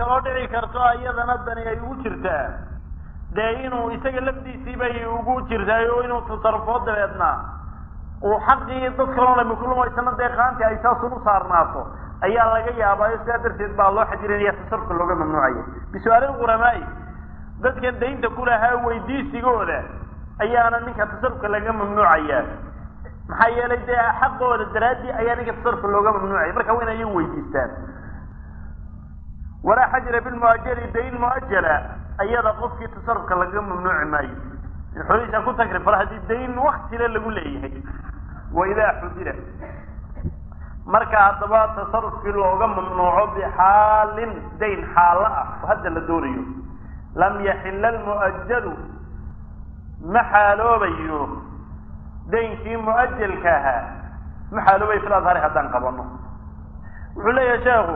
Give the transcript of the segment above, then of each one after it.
kaloo dhici karto iyadana dani ay ugu jirtaa dee inuu isaga lafdiisii bay ugu jirtaay oo inuu tasarufoo dabeedna uu xaqii dad kaloo lami kulumaysana dee qaanti ay saasun u saarnaato ayaa laga yaabaayo sidaa darteed baa loo xajirinaya tasarufka looga mamnuucaya bisu'aali lquramaai dadkan daynta ku lahaa weydiisigooda ayaana ninka tasarufka laga mamnuucaya maxaa yeelay dee xaqooda daraaddii ayaa ninka tasarufka looga mamnuucaya marka waa in ayagu weydiistaan walaa xajra bilmuajali dayn muajala ayada qofkii tasarufka laga mamnuuci maayo in xolihiisa ku takrifala haddii dayn waktile lagu leeyahay waidaa xudira marka haddaba tasarufkii looga mamnuuco bixaalin dayn xaalo ah oo hadda la doonayo lam yaxila almu'ajalu ma xaaloobayo daynkii mu'ajalka ahaa ma xaaloobayo fil adhari haddaan qabano wuxuu leeyahay sheekhu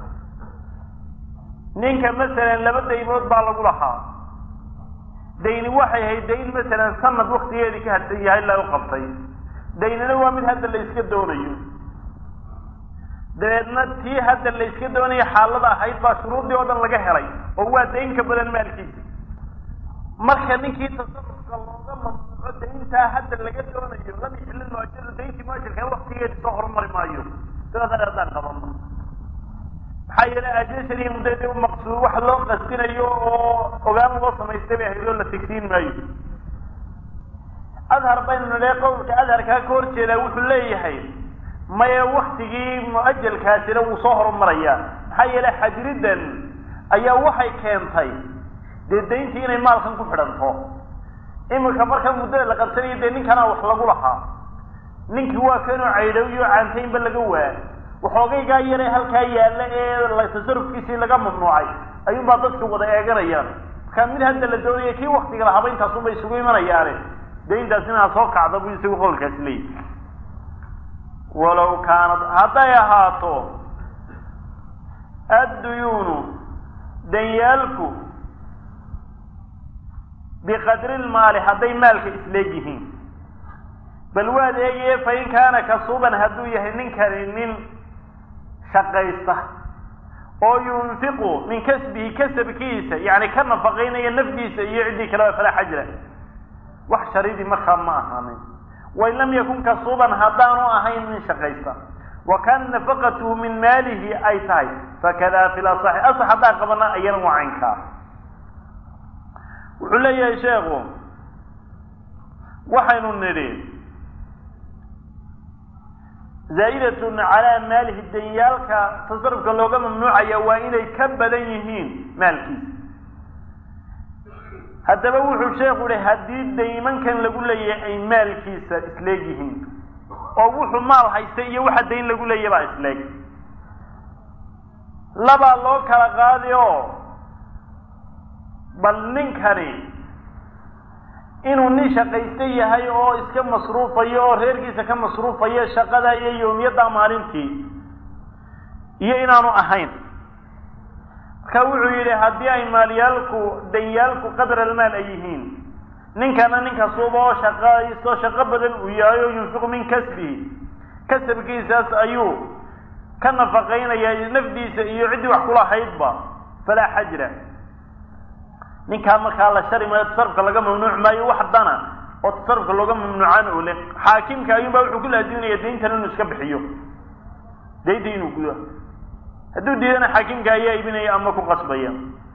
ninka masalan laba daymood baa lagu lahaa dayni waxay ahayd dayn masalan sanad waktigeedii ka hadsan yahay la u qabtay daynina waa mid hadda la iska doonayo dabeedna tii hadda la iska doonayo xaalada ahayd baa shuruudii oo dhan laga helay oo waa dayn ka badan maalkiisa marka ninkii tasarufka looga mamnuuco dayntaa hadda laga doonayo lam yaxilil muajadu dayntii muajalka waktigeedii soo horumari maayo sidaas haddaan qabano maxaa yeelay ajashani muddadii maqsuud wax loo qasdinayo oo ogaan loo samaystay bay ahayd oo la tegsiin maayo adhar baynu nidhe qowlka adharkaa ka hor jeedaa wuxuu leeyahay maya waktigii mu'ajalkaasina wuu soo horumarayaa maxaa yeelay xajridan ayaa waxay keentay dee dayntii inay maalkan ku xidhanto iminka marka muddada la qabsanayo dee ninkanaa wax lagu lahaa ninkii waa kanoo caydhowyo caantaynba laga waa waxoogaygaa yare halkaa yaalla ee tasarufkiisii laga mamnuucay ayuunbaa dadka wada eeganayaan markaa mid hadda la doonaya kii waktiga lahaba intaasunba isugu imanayaane dee intaas inaa soo kacda buu isagu qowlkaasi leeyahy walaw kaanad hadday ahaato adduyuunu danyaalku biqadri lmaali hadday maalka isleeg yihiin bal waad eegaye fa in kaana kasuuban hadduu yahay ninkani nin shaqaysta oo yunfiqu min kasbihi kasabkiisa yani ka nafaqaynaya nafdiisa iyo ciddii kaleba falaa xajra wax sharidii markaa ma ahaanin wain lam yakun kasuuban haddaanu ahayn nin shaqaysta wa kan nafaqatuhu min maalihi ay tahay fakada fi lasaxi asax haddaan qabana ayana waa caynkaa wuxuu leeyahay sheekhu waxaynu nidhi zaa'idatun calaa maalihi danyaalka tasarufka looga mamnuucaya waa inay ka badan yihiin maalkiisa haddaba wuxuu sheekhu yihi haddii daymankan lagu leeyahay ay maalkiisa isleeg yihiin oo wuxuu maal haystay iyo waxa dayn lagu leeyahy baa isleeg labaa loo kala qaadi oo bal ninkani inuu nin shaqaysta yahay oo iska masruufayo oo reerkiisa ka masruufayo shaqada iyo yowmiyadda maalintii iyo inaanu ahayn marka wuxuu yidhi haddii ay maalyaalku danyaalku qadra almaal ay yihiin ninkana ninkasuuba oo shaqaysto shaqo badan uu yahay oo yunfiqu min kasbihi kasabkiisaas ayuu ka nafaqaynaya nafdiisa iyo ciddii wax kulahaydba falaa xajra ninkaa markaa la shari maayo tasarufka laga mamnuuc maayo wax dana oo tasarufka looga mamnuucaan oo le xaakimka ayuunbaa wuxuu ku laaziminaya dayntan inuu iska bixiyo daynta inuu gudo hadduu diidana xaakimka ayaa ibinaya ama ku qasbaya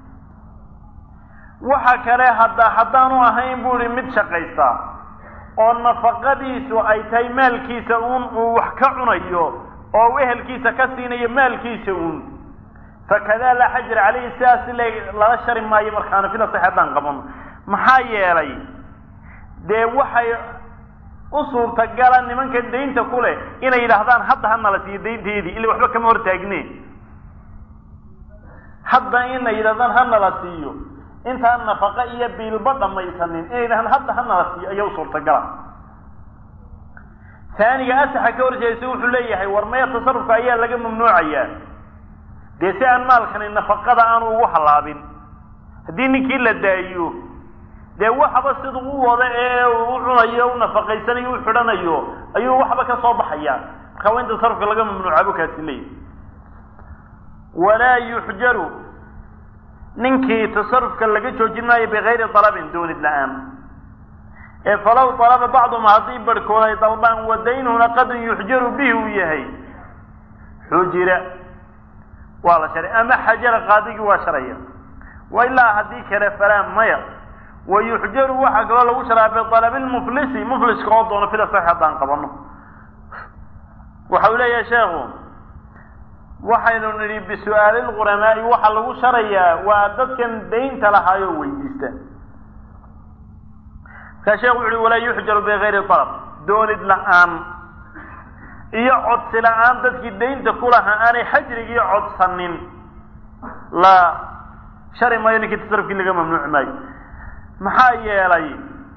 waxa kale hadda haddaanu ahayn bu ihi mid shaqaysta oo nafaqadiisu ay tahay maalkiisa uun uu wax ka cunayo oo ehelkiisa ka siinayo maalkiisa uun fakada laa xajra caleyhi sidaas lala shari maayo markaana fila sax haddaan qabano maxaa yeelay dee waxay u suurtagala nimanka daynta ku leh inay yidhaahdaan hadda hanala siiyo daynteedii ila waxba kama hortaagne hadda inay yidhahdaan hanala siiyo intaan nafaqa iyo biilba dhamaysanin inay yidhahdaan hadda hanala siiyo ayaa u suurtagala taaniga asaxa ka horjeesa wuxuu leeyahay war maya tasarufka ayaa laga mamnuucayaa dee si aan maalkani nafaqada aanu ugu hallaabin haddii ninkii la daayiyo dee waxba siduu u wada ee u cunayo u nafaqaysanayo u xidhanayo ayuu waxba ka soo baxaya marka waa in tasarufka laga mamnuuca bu kaasi leeyahy walaa yuxjaru ninkii tasarufka laga joojin maayo bikayri dalabin doonid la-aan ee falow dalaba bacdum haddii barhkood ay dalbaan wadaynuna qadun yuxjaru bihi uu yahay xujira waa la sharay ama xajara qaadigii waa sharaya wa ilaa haddii kale falaa maya wa yuxjaru waxaa kaloo lagu sharaa bidalabi lmuflisi mufliska oo doono fila sax haddaan qabano waxa uu leeyahay sheekhu waxaynu nidhi bisu'aali lquramaa'i waxaa lagu sharayaa waa dadkan daynta lahaayoo weydiista markaa sheekhu wuxu uhi walaa yuxjaru bigayri dalab doonid la-aan iyo codsi la-aan dadkii daynta ku lahaa aanay xajrigii codsanin la shari maayo ninkii tasarufkii laga mamnuuci maayo maxaa yeelay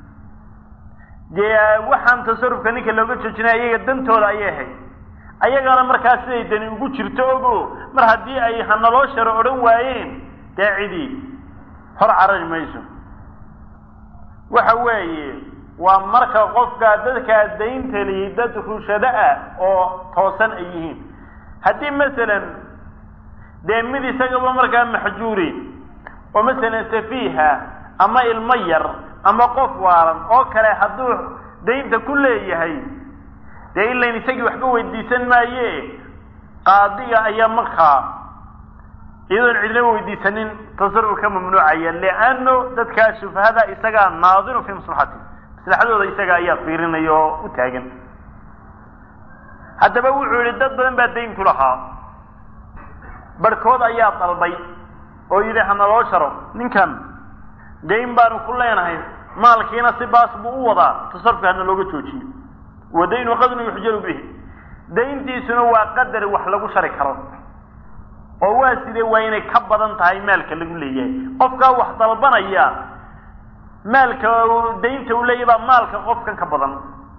dee waxaan tasarufka ninka looga joojinaya ayaga dantooda ayay ahayd ayagana markaa siday dani ugu jirto ogo mar haddii ay hanaloo sharo odhan waayeen dee cidii hor carari mayso waxa weeye waa marka qofka dadkaa daynta lihi dad rushado ah oo toosan ay yihiin haddii masalan dee mid isagaba markaa maxjuuri oo masalan safiiha ama ilmo yar ama qof waalan oo kale hadduu daynta ku leeyahay dee ilayn isagii waxba weydiisan maaye qaadiga ayaa markaa iyadoon cidnaba weydiisanin tasaruf ka mamnuucaya liano dadkaa shufahada isagaa naadiru fii maslaxati maslaxadooda isaga ayaa fiirinaya oo u taagan haddaba wuxuu yihi dad badan baa dayn ku lahaa barhkood ayaa dalbay oo yidhi hanaloo sharo ninkan dayn baanu ku leenahay maalkiina si baas buu u wadaa tasarufka hana looga joojiyo wadaynu qadnu yuxjaru bihi dayntiisuna waa qadar wax lagu shari karo oo waa sidee waa inay ka badan tahay maalka lagu leeyahay qofkaa wax dalbanaya maalka daynta uu leeyahy baa maalka qofkan ka badan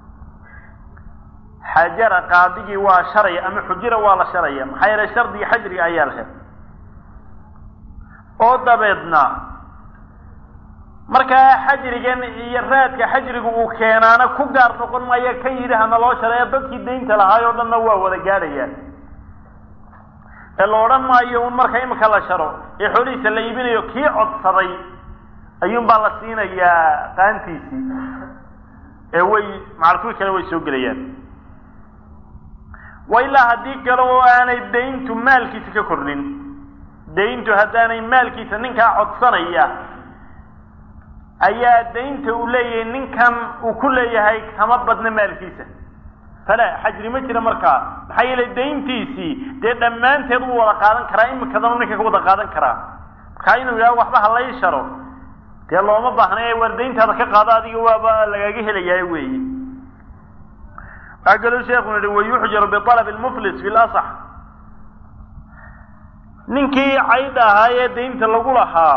xajara qaadigii waa sharaya ama xujira waa la sharaya maxaa yeele shardiga xajriga ayaa la helay oo dabeedna markaa xajrigan iyo raadka xajrigu uu keenaana ku gaar noqon maayo kan yidhi hana loo shareeya dadkii daynta lahaay oo dhanna waa wada gaadhayaan ee la odhan maayo un marka imika la sharo ee xoolihiisa la iibinayo kii codsaday ayuun baa la siinayaa qaantiisii ee way macalkuwi kale way soo gelayaan wa ilaa haddii kale oo aanay dayntu maalkiisa ka kordhin dayntu haddaanay maalkiisa ninkaa codsanaya ayaa daynta uu leeyahay ninkan uu ku leeyahay kama badna maalkiisa fala xajri ma jira markaa maxaa yeelay dayntiisii dee dhammaanteed uu wada qaadan karaa imikadanu ninka ka wada qaadan karaa markaa inuu yidhaha waxba halay sharo dee looma baahna ee waar dayntaada ka qaado adiga waaba lagaaga helayaa weeye waxaa kaloo sheekhu yihi wayuxjaru bialab lmuflis fi lasax ninkii cayd ahaa ee daynta lagu lahaa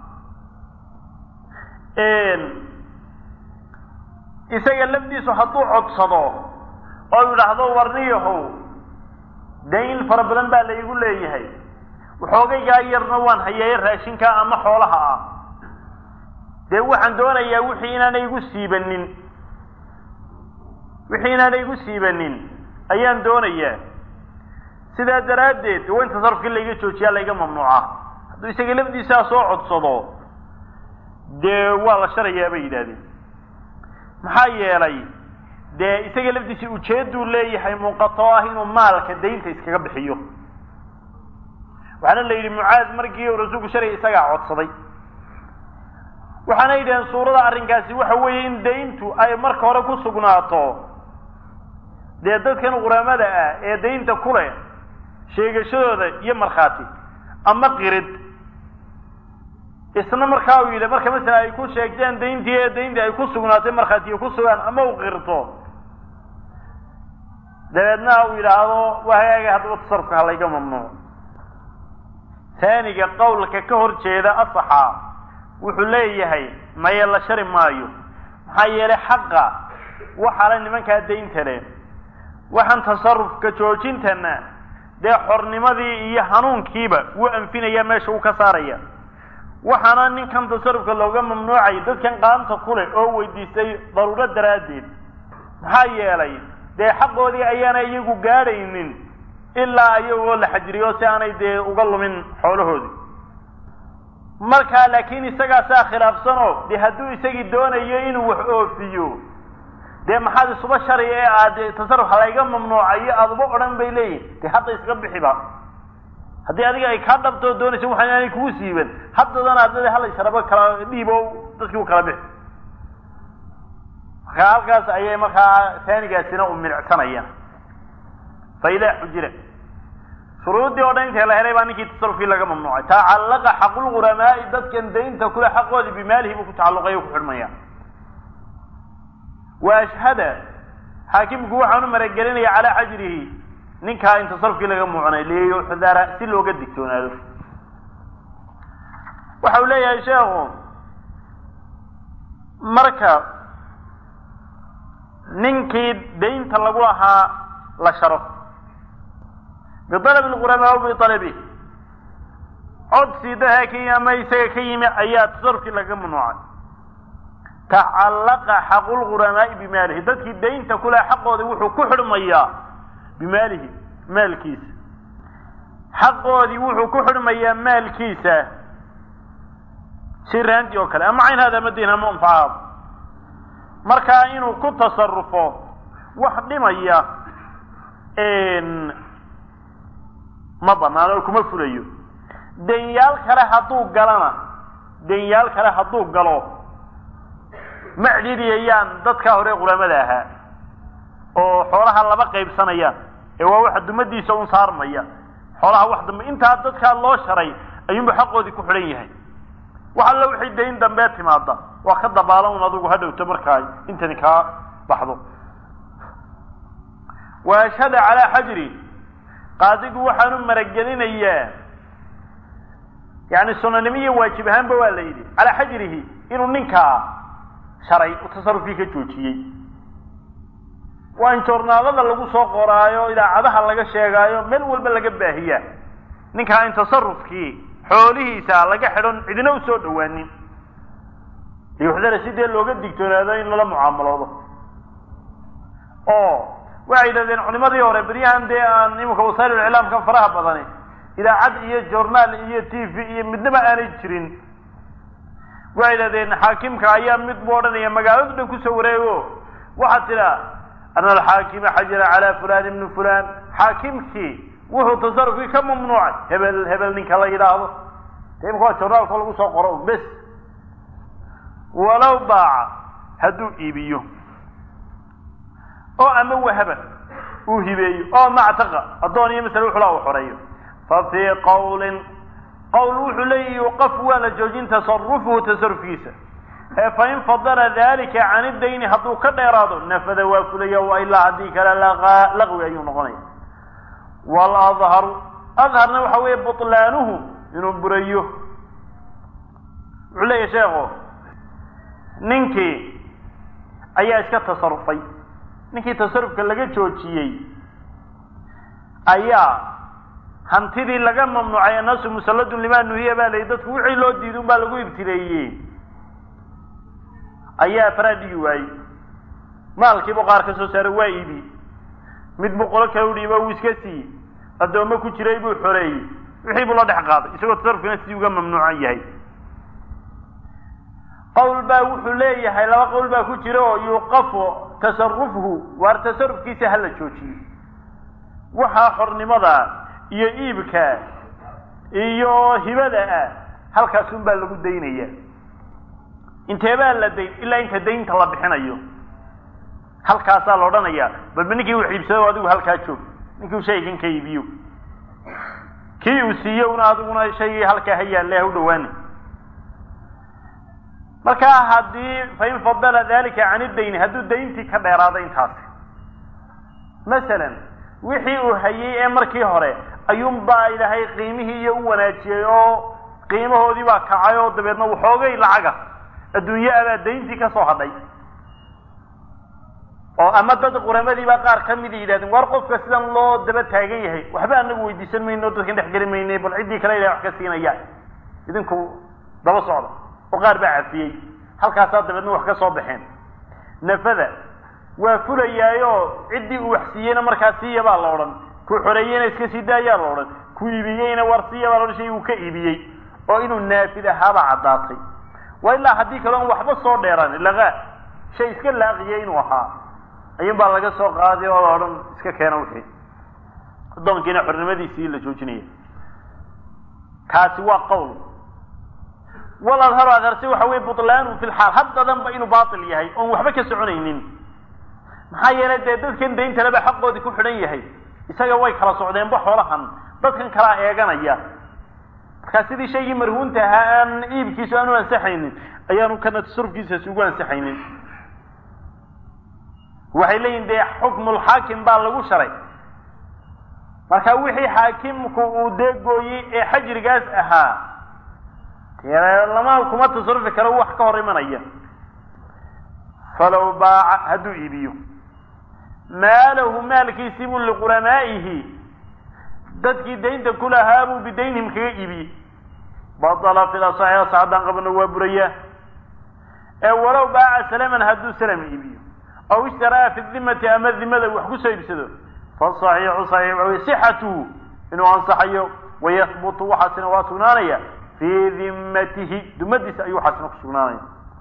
isaga lafdiisu hadduu codsado oo yidhaahdo warniyahow dayn fara badan baa laygu leeyahay waxoogaygaa yarna waan hayeeye raashinka ama xoolaha ah dee waxaan doonayaa wixii inaanay igu siibanin wixii inaanay igu siibanin ayaan doonayaa sidaa daraaddeed waa in tasarufkii layga joojiyaa layga mamnuuca hadduu isaga lafdiisaa soo codsado dee waa la sharayaa bay yidhahdeen maxaa yeelay dee isaga lafdiisa ujeedduu leeyahay muuqato ah inuu maalka daynta iskaga bixiyo waxaana la yidhi mucaad markii uu rasuulku sharaya isagaa codsaday waxaana yidhaheen suurada arrinkaasi waxa weeye in dayntu ay marka hore ku sugnaato dee dadkan quramada ah ee daynta ku leh sheegashadooda iyo markhaati ama qirid isna markaa uu yidhi marka masala ay ku sheegteen dayntii ee dayntii ay ku sugnaatay markhaatiyo ku sugaan ama uu qirto dabeedna uu yidhaahdo waa hagaaga haddaba tasarufka halayga mamnuuc taaniga qowlka ka hor jeeda asaxa wuxuu leeyahay maye la shari maayo maxaa yeelay xaqa waxaa le nimankaa daynta leh waxaan tasarufka joojintana dee xornimadii iyo hanuunkiiba wuu anfinaya meesha uu ka saaraya waxaana ninkan tasarufka looga mamnuucay dadkan qaanta ku leh oo weydiistay daruuro daraaddeed maxaa yeelay dee xaqoodii ayaana iyagu gaadhaynin ilaa iyagoo la xajiriyo si aanay dee uga lumin xoolahoodii markaa laakiin isagaasaa khilaafsanoo dee hadduu isagii doonayo inuu wax oofiyo dee maxaad isuba shari ee aad tasarrufa layga mamnuucayo aada uba odhan bay leeyihin dee hadda iska bixiba haddii adiga ay kaa dhabtoo doonaysa waxaan aanay kugu siiban haddadana adada hala sharabo kala dhiibo dadkii u kala bixi markaa halkaas ayay markaa taanigaasina u milicsanayaan fa idaa xujira shuruuddii oo dhan intee la helay baa ninkii tasarufkii laga mamnuucay tacallaqa xaqulguramaa'i dadkan daynta kule xaqoodii bimaalihi buu ku tacalluqay o ku xidhmaya wa ashhada xaakimku waxaanu maragelinaya calaa xajrihi ninkaa in tasarufkii laga muucnay liyuxdara si looga digtoonaado waxa uu leeyahay sheekhu marka ninkii daynta lagu lahaa la sharo bialabi lquramaa aw bialabi codsi daha ka ama isaga ka yimi ayaa tasarufkii laga mamnuucay tacallaqa xaqulguramaa'i bimaalihi dadkii daynta kule xaqooda wuxuu ku xidhmayaa bimaalihi maalkiisa xaqoodii wuxuu ku xidhmayaa maalkiisa si raanti oo kale ama cayn hada ama diin ama anfacaad markaa inuu ku tasarufo wax dhimaya ma banaan oo kuma fulayo denyaal kale hadduu galana denyaal kale hadduu galo ma cidhidiyayaan dadkaa hore qulamada ahaa oo xoolaha laba qaybsanayaan ee waa waxa dumadiisa un saarmaya xoolaha wax dambe intaa dadkaa loo sharay ayuunba xaqoodii ku xidhan yahay wax alla wixii dayn dambee timaada waa ka dabaalan un adigu ha dhowto markaa intani kaa baxdo wa ashhada calaa xajri qaadigu waxaanu maragelinayaa yani sunanimo iyo waajib ahaanba waa la yidhi calaa xajrihi inuu ninkaa sharay u tasarufkii ka joojiyey waa in joornaalada lagu soo qoraayo idaacadaha laga sheegaayo meel walba laga baahiyaa ninkaa in tasarufkii xoolihiisa laga xidhon cidina u soo dhawaanin liyuxdara si dee looga digtoonaado in lala mucaamaloodo oo waxay yidhahdeen culimadii hore beryahan dee aan iminka wasaa'il iclaamka faraha badani idaacad iyo journaal iyo t v iyo midnaba aanay jirin waxay yidhahdeen xaakimka ayaa mid buu odhanaya magaaladu dhan kusoo wareego waxaad tidhaa ana alxaakima xajara calaa fulan ibni fulan xaakimkii wuxuu tasarufkii ka mamnuucay hebel hebel ninka la yidhaahdo de imika waa journaalka lagu soo qoro bes walow baaca hadduu iibiyo oo ama wahaba uu hibeeyo oo mactaqa addoon iyo masale wuxula u xoreeyo fa fii qawlin qowl wuxuu leeyahi yuqaf waa la joojin tasarufuhu tasarufkiisa ee fain fadala dalika can idayni hadduu ka dheeraado nafada waa fulaya wa ilaa haddii kale laqwi ayuu noqonaya waladharu adharna waxa weeye butlaanuhu inuu burayo wuxuu leeyahy sheekhu ninkii ayaa iska tasarufay ninkii tasarufka laga joojiyey ayaa hantidii laga mamnuucay annaasu musalladun limaa nuhiya baa la yidhi dadku wixii loo diiday un baa lagu ibtileeyey ayaa faraa dhigi waayey maalkiibu qaar ka soo saaray waa iibi mid buu qolo kale u dhiibo wuu iska siiyey addoommo ku jiray buu xoreeyey wixii buu la dhex qaaday isagoo tasarufkina sidii uga mamnuucan yahay qowl baa wuxuu leeyahay laba qowl baa ku jira oo yuuqafu tasarufhu waar tasarufkiisa hala joojiyo waxaa xornimada iyo iibka iyo hibada ah halkaasun baa lagu daynaya inteebaa la dayn ilaa inta daynta la bixinayo halkaasaa la odhanaya balba ninkii uu xiibsado adigu halkaa joog ninkii uu shaygan ka iibiyo kii uu siiyo una adiguna shaygii halkaa ha yaalle ha u dhawaani markaa haddii fain fadala dalika can idayni hadduu dayntii ka dheeraado intaasi masalan wixii uu hayey ee markii hore ayuunbaa ilaahay qiimihii iyo u wanaajiyey oo qiimahoodii baa kacay oo dabeedna waxoogay lacaga adduunye abaa dayntii ka soo hadhay oo ama dad quramadiibaa qaar ka mida yidhahdeen war qofka sidan loo daba taagan yahay waxba anagu weydiisan mayno dadkan dhex geli maynay bal ciddii kale ilahay wax ka siinayaan idinku daba socda oo qaar baa cafiyey halkaasaa dabeedna wax ka soo baxeen nafada waa fulayaayo ciddii uu wax siiyeyna markaa siiya baa la odhan ku xoreeyeyna iska sii daayaa la odhan ku iibiyeyna war siiya baa la odhan shay uu ka iibiyey oo inuu naafid ahaaba caddaatay waa ilaa haddii kale on waxba soo dheeran lagaa shay iska laaqiya inuu ahaa ayuun baa laga soo qaaday oo odhan iska keena wixii addoonkiina xornimadiisii la joojinaya kaasi waa qowl waladharu adharse waxa weye butlaanu fi lxaal haddadanba inuu baatil yahay oon waxba ka soconaynin maxaa yeelay dee dadkan dayntaleba xaqoodii ku xidhan yahay isaga way kala socdeenba xoolahan dadkan kalaa eeganaya markaa sidii shaygii marhuunta ahaa aan iibkiisu aanu ansaxaynin ayaanu kana tasarufkiisaasi ugu ansaxaynin waxay leeyihin dee xukmulxaakim baa lagu sharay marka wixii xaakimku uu dee gooyey ee xajrigaas ahaa dee lama kuma tasarufi karo wax ka hor imanaya falow baaca hadduu iibiyo maalahu maalkiisii buu liqulamaa'ihi dadkii daynta ku lahaa buu bidaynihim kaga iibiyey batala fil asaxi asax haddaan qabno waa burayaa ee walow baaca salaman hadduu salam iibiyo aw ishtaraa fi dimati ama dimada wax ku soo iibsado fasaxiixu saxiix waxa wey sixatuhu inuu ansaxayo wayahbutu waxaasina waa sugnaanaya fii dimmatihi dumadiisa ayuu waxaasina ku sugnaanaya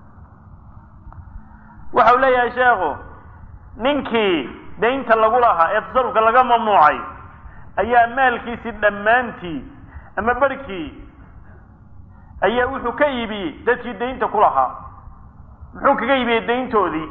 waxau leeyahay sheekhu ninkii daynta lagu lahaa ee tasarufka laga mamnuucay ayaa maalkiisii dhammaantii ama barhkii ayaa wuxuu ka iibiyey dadkii daynta ku lahaa muxuu kaga iibiyey dayntoodii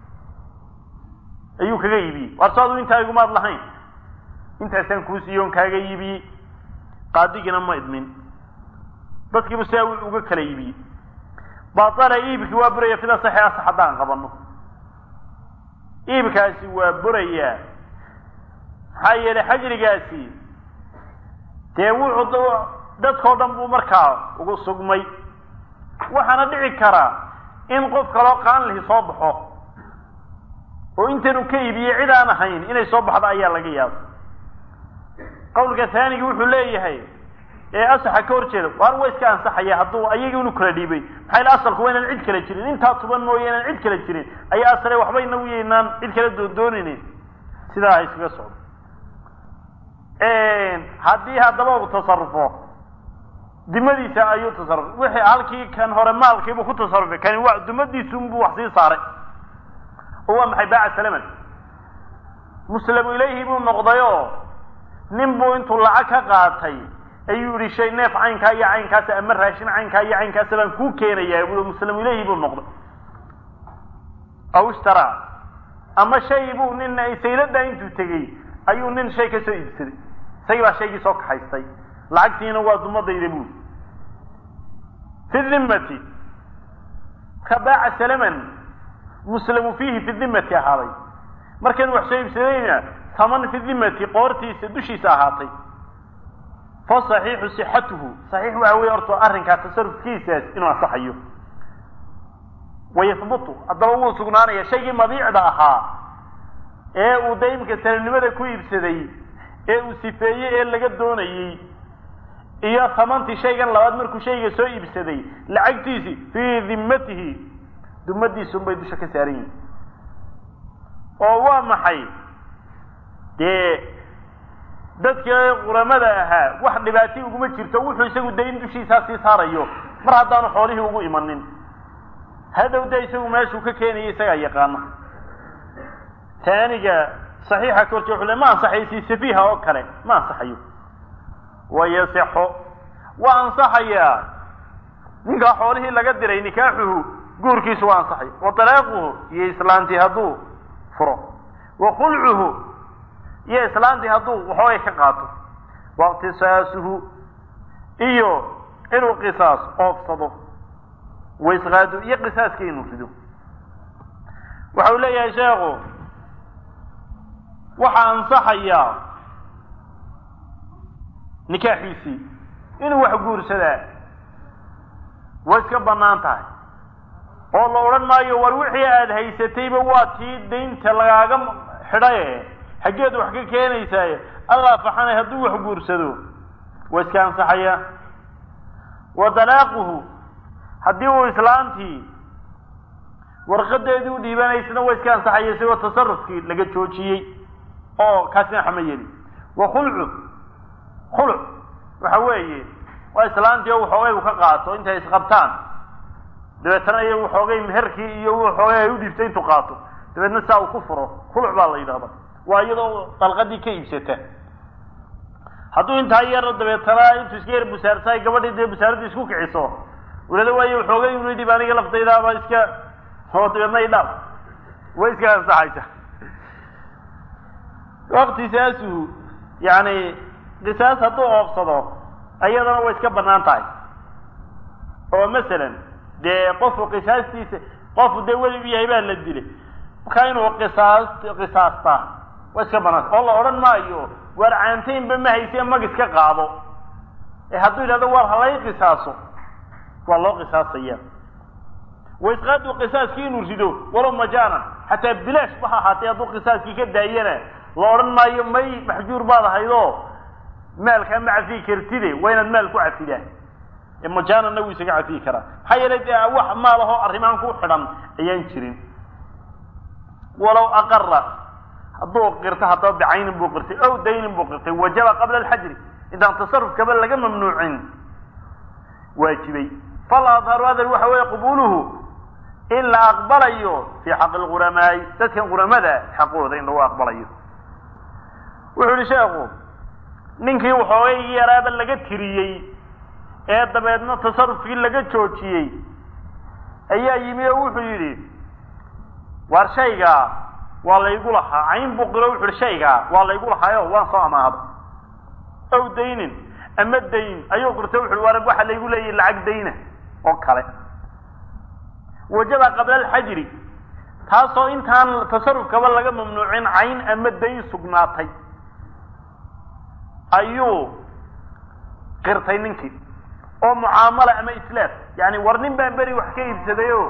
ayuu kaga iibiyey waar so adu intaa igumaad lahayn intaasaan kuu siiyo on kaaga iibiyey qaadigiina ma idmin dadkiibu sidaa uga kala iibiyey baala iibkii waa buraya fida saxi asax haddaan qabano iibkaasi waa burayaa maxaa yeelay xajrigaasi dee wuxuu dadkao dhan buu markaa ugu sugmay waxaana dhici karaa in qof kaloo qaan lihi soo baxo oo intanu ka iibiyey cid aan ahayn inay soo baxdo ayaa laga yaaba qawlka haanigi wuxuu leeyahay ee asaxa ka hor jeeda waar waa iska ansaxaya hadduu ayaga inu kala dhiibay maxaa yele asalku waa inaan cid kala jirin intaa tuban mooye inaan cid kala jirin ayaa asale waxba inagu yaynaan cid kala doondoonaynin sidaa ha iskaga socdo haddii haddaba uu tasarufo dimadiisa ayuu tasarufay wixii halkii kan hore maalkiibuu ku tasarufay kani waa dumadiisunbuu wax sii saaray oo waa maxay baaca salaman muslamu ilayhi buu noqday oo nin buu intuu lacag ka qaatay ayuu yihi shay neef caynkaa iyo caynkaasa ama raashin caynkaa iyo caynkaasa baan kuu keenayaa bui muslamu ilayhi buu noqday aw ishtaraa ama shay buu nin sayladaa intuu tegey ayuu nin shay ka soo iibsaday isagii baa shaygii soo kaxaystay lacagtiina waa dumadayda buuri fi dimmati ka baaca salaman muslamu fiihi fi dimmati ahaaday markan wax soo iibsadayna taman fi dimmati qoortiisa dushiisa ahaatay fa saxiixu sixatuhu saxiix waxa weye horta arrinkaa tasarufkiisaas inuu ansaxayo wayahbutu haddaba wuu sugnaanaya shaygii mabiicda ahaa ee uu daymka salamnimada ku iibsaday ee uu sifeeyey ee laga doonayey iyo tamantii shaygan labaad markuu shayga soo iibsaday lacagtiisii fii dimmatihi dumadiisunbay dusha ka saaran yihin oo waa maxay dee dadkii quramada ahaa wax dhibaati uguma jirto wuxuu isagu dayn dushiisaa sii saarayo mar haddaanu xoolihii ugu imanin hadhow de isagu meeshuu ka keenaya isagaa yaqaana taaniga saxiixa ka horje wuxu le ma ansaxaysi safiiha oo kale ma ansaxayo wayasixo waa ansaxayaa ninkaa xoolihii laga diray nikaaxuhu guurkiisu waa ansaxaya wa talaaquhu iyo islaantii hadduu furo wa khulcuhu iyo islaantii hadduu waxoogay ka qaato wa iqtisaasuhu iyo inuu qisaas oofsado waisqaadu iyo qisaaskii inuu rido waxau leeyahay sheekhu waxaa ansaxayaa nikaaxiisii inuu wax guursadaa way iska bannaan tahay oo la odhan maayo war wixii aada haysatayba waa tii daynta lagaaga xidhaye xaggeed wax ka keenaysaaye allah faxanay hadduu wax guursado waa iska ansaxayaa wa dalaaquhu haddii uu islaantii warqadeedii u dhiibanaysana waa iska ansaxaya isagoo tasarufkii laga joojiyey oo kaasina xama yeli wa khulcu khuluc waxa weeye waa islaantii oo waxoogay u ka qaato intay isqabtaan dabeetana iyo waxoogay meherkii iyo waxoogay ay u dhiibtay intuu qaato dabeedna saa uu ku furo khuluc baa la yidhahda waa iyadoo dalqadii ka iibsata hadduu intaa yar dabeetana intuu iska yar busaarsaay gabadhii dee busaaradii isku kiciso ulala waayo waxoogay unu dhib aniga laftaydaaba iska oo dabeedna idhaaf way iska ansaxaysa waktisaasu yani qisaas hadduu oobsado iyadana way iska banaan tahay oo masalan dee qofku qisaastiisa qofu dee weli u yahay baa la dilay markaa inuu qisaas qisaastaa way iska banaanta oo la odhan maayo waar caantaynba ma hayse mag iska qaado ee hadduu yidhahdo waar halay qisaaso waa loo qisaasaya waisqaadu qisaaskii inuu rido walow majaanan xataa bilaash ba ha ahaatee hadduu qisaaskii ka daayana la odhan maayo may maxjuur baad ahaydoo maalkaa ma cafiyi kartide waa inaad maal ku cafidaa ee majaananna wuu isaga cafiyi karaa maxaa yeelay dee wax maalahoo arrimaan ku xidhan ayaan jirin walow aqara hadduu qirto haddaba bicaynin buu qirtay ow daynin buu qirtay wajaba qabla alxajri intaan tasarufkaba laga mamnuucin waajibay fal adharu adar waxa weeye qubuluhu in la aqbalayo fii xaqi lquramaai dadkan quramada xaqooda in lagu aqbalayo wuxuu yihi sheekhu ninkii waxoogay yaraaba laga tiriyey ee dabeedna tasarufkii laga joojiyey ayaa yimi oo wuxuu yidhi waar shaygaa waa laygu lahaa cayn buu qiro wuxu uhi shaygaa waa laygu lahaayo waan soo amaahda ow daynin ama dayn ayuu qirto wuxu uhi waar waxa laygu leeyahy lacag dayna oo kale wajaba qabla alxajri taasoo intaan tasarufkaba laga mamnuucin cayn ama dayn sugnaatay ayuu qirtay ninkii oo mucaamala ama itlaaf yani war nin baan beri wax ka iibsaday o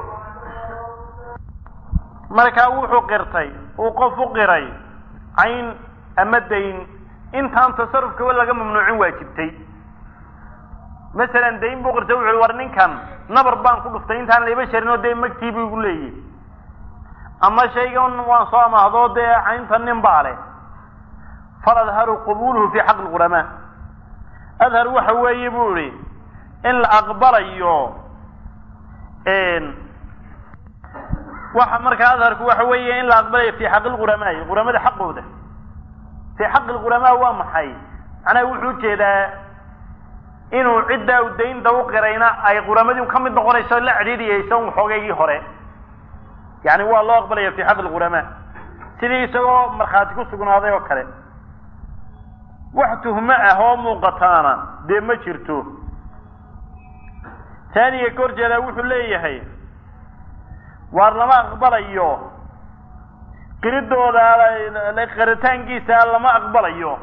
markaa wuxuu qirtay uu qof u qiray cayn ama dayn intaan tasarufkaba laga mamnuucin waajibtay masalan dayn buu qirtay wuxu war ninkan nabar baan ku dhuftay intaan layba sharin oo dee magtii buu igu leeyahy ama shaygan waan soo amaahdo dee caynta nin baa leh fal adharu qubuluhu fi xaqi lquramaa adhar waxa weeye buu ihi in la aqbalayo waxa markaa adharku waxa weeye in la aqbalayo fi xaqi lquramaai quramada xaqooda fi xaqi lquramaa waa maxay macnaha wuxuu ujeedaa inuu ciddaa u daynta u qirayna ay quramadii ka mid noqonayso la cidhiidhiyayso un xoogaygii hore yani waa loo aqbalaya fi xaqi lquramaa sidii isagoo markhaati ku sugnaaday oo kale wax tuhmo ah oo muuqataana dee ma jirto taaniga ka hor jeedaa wuxuu leeyahay waar lama aqbalayo qiridooda qiritaankiisa lama aqbalayo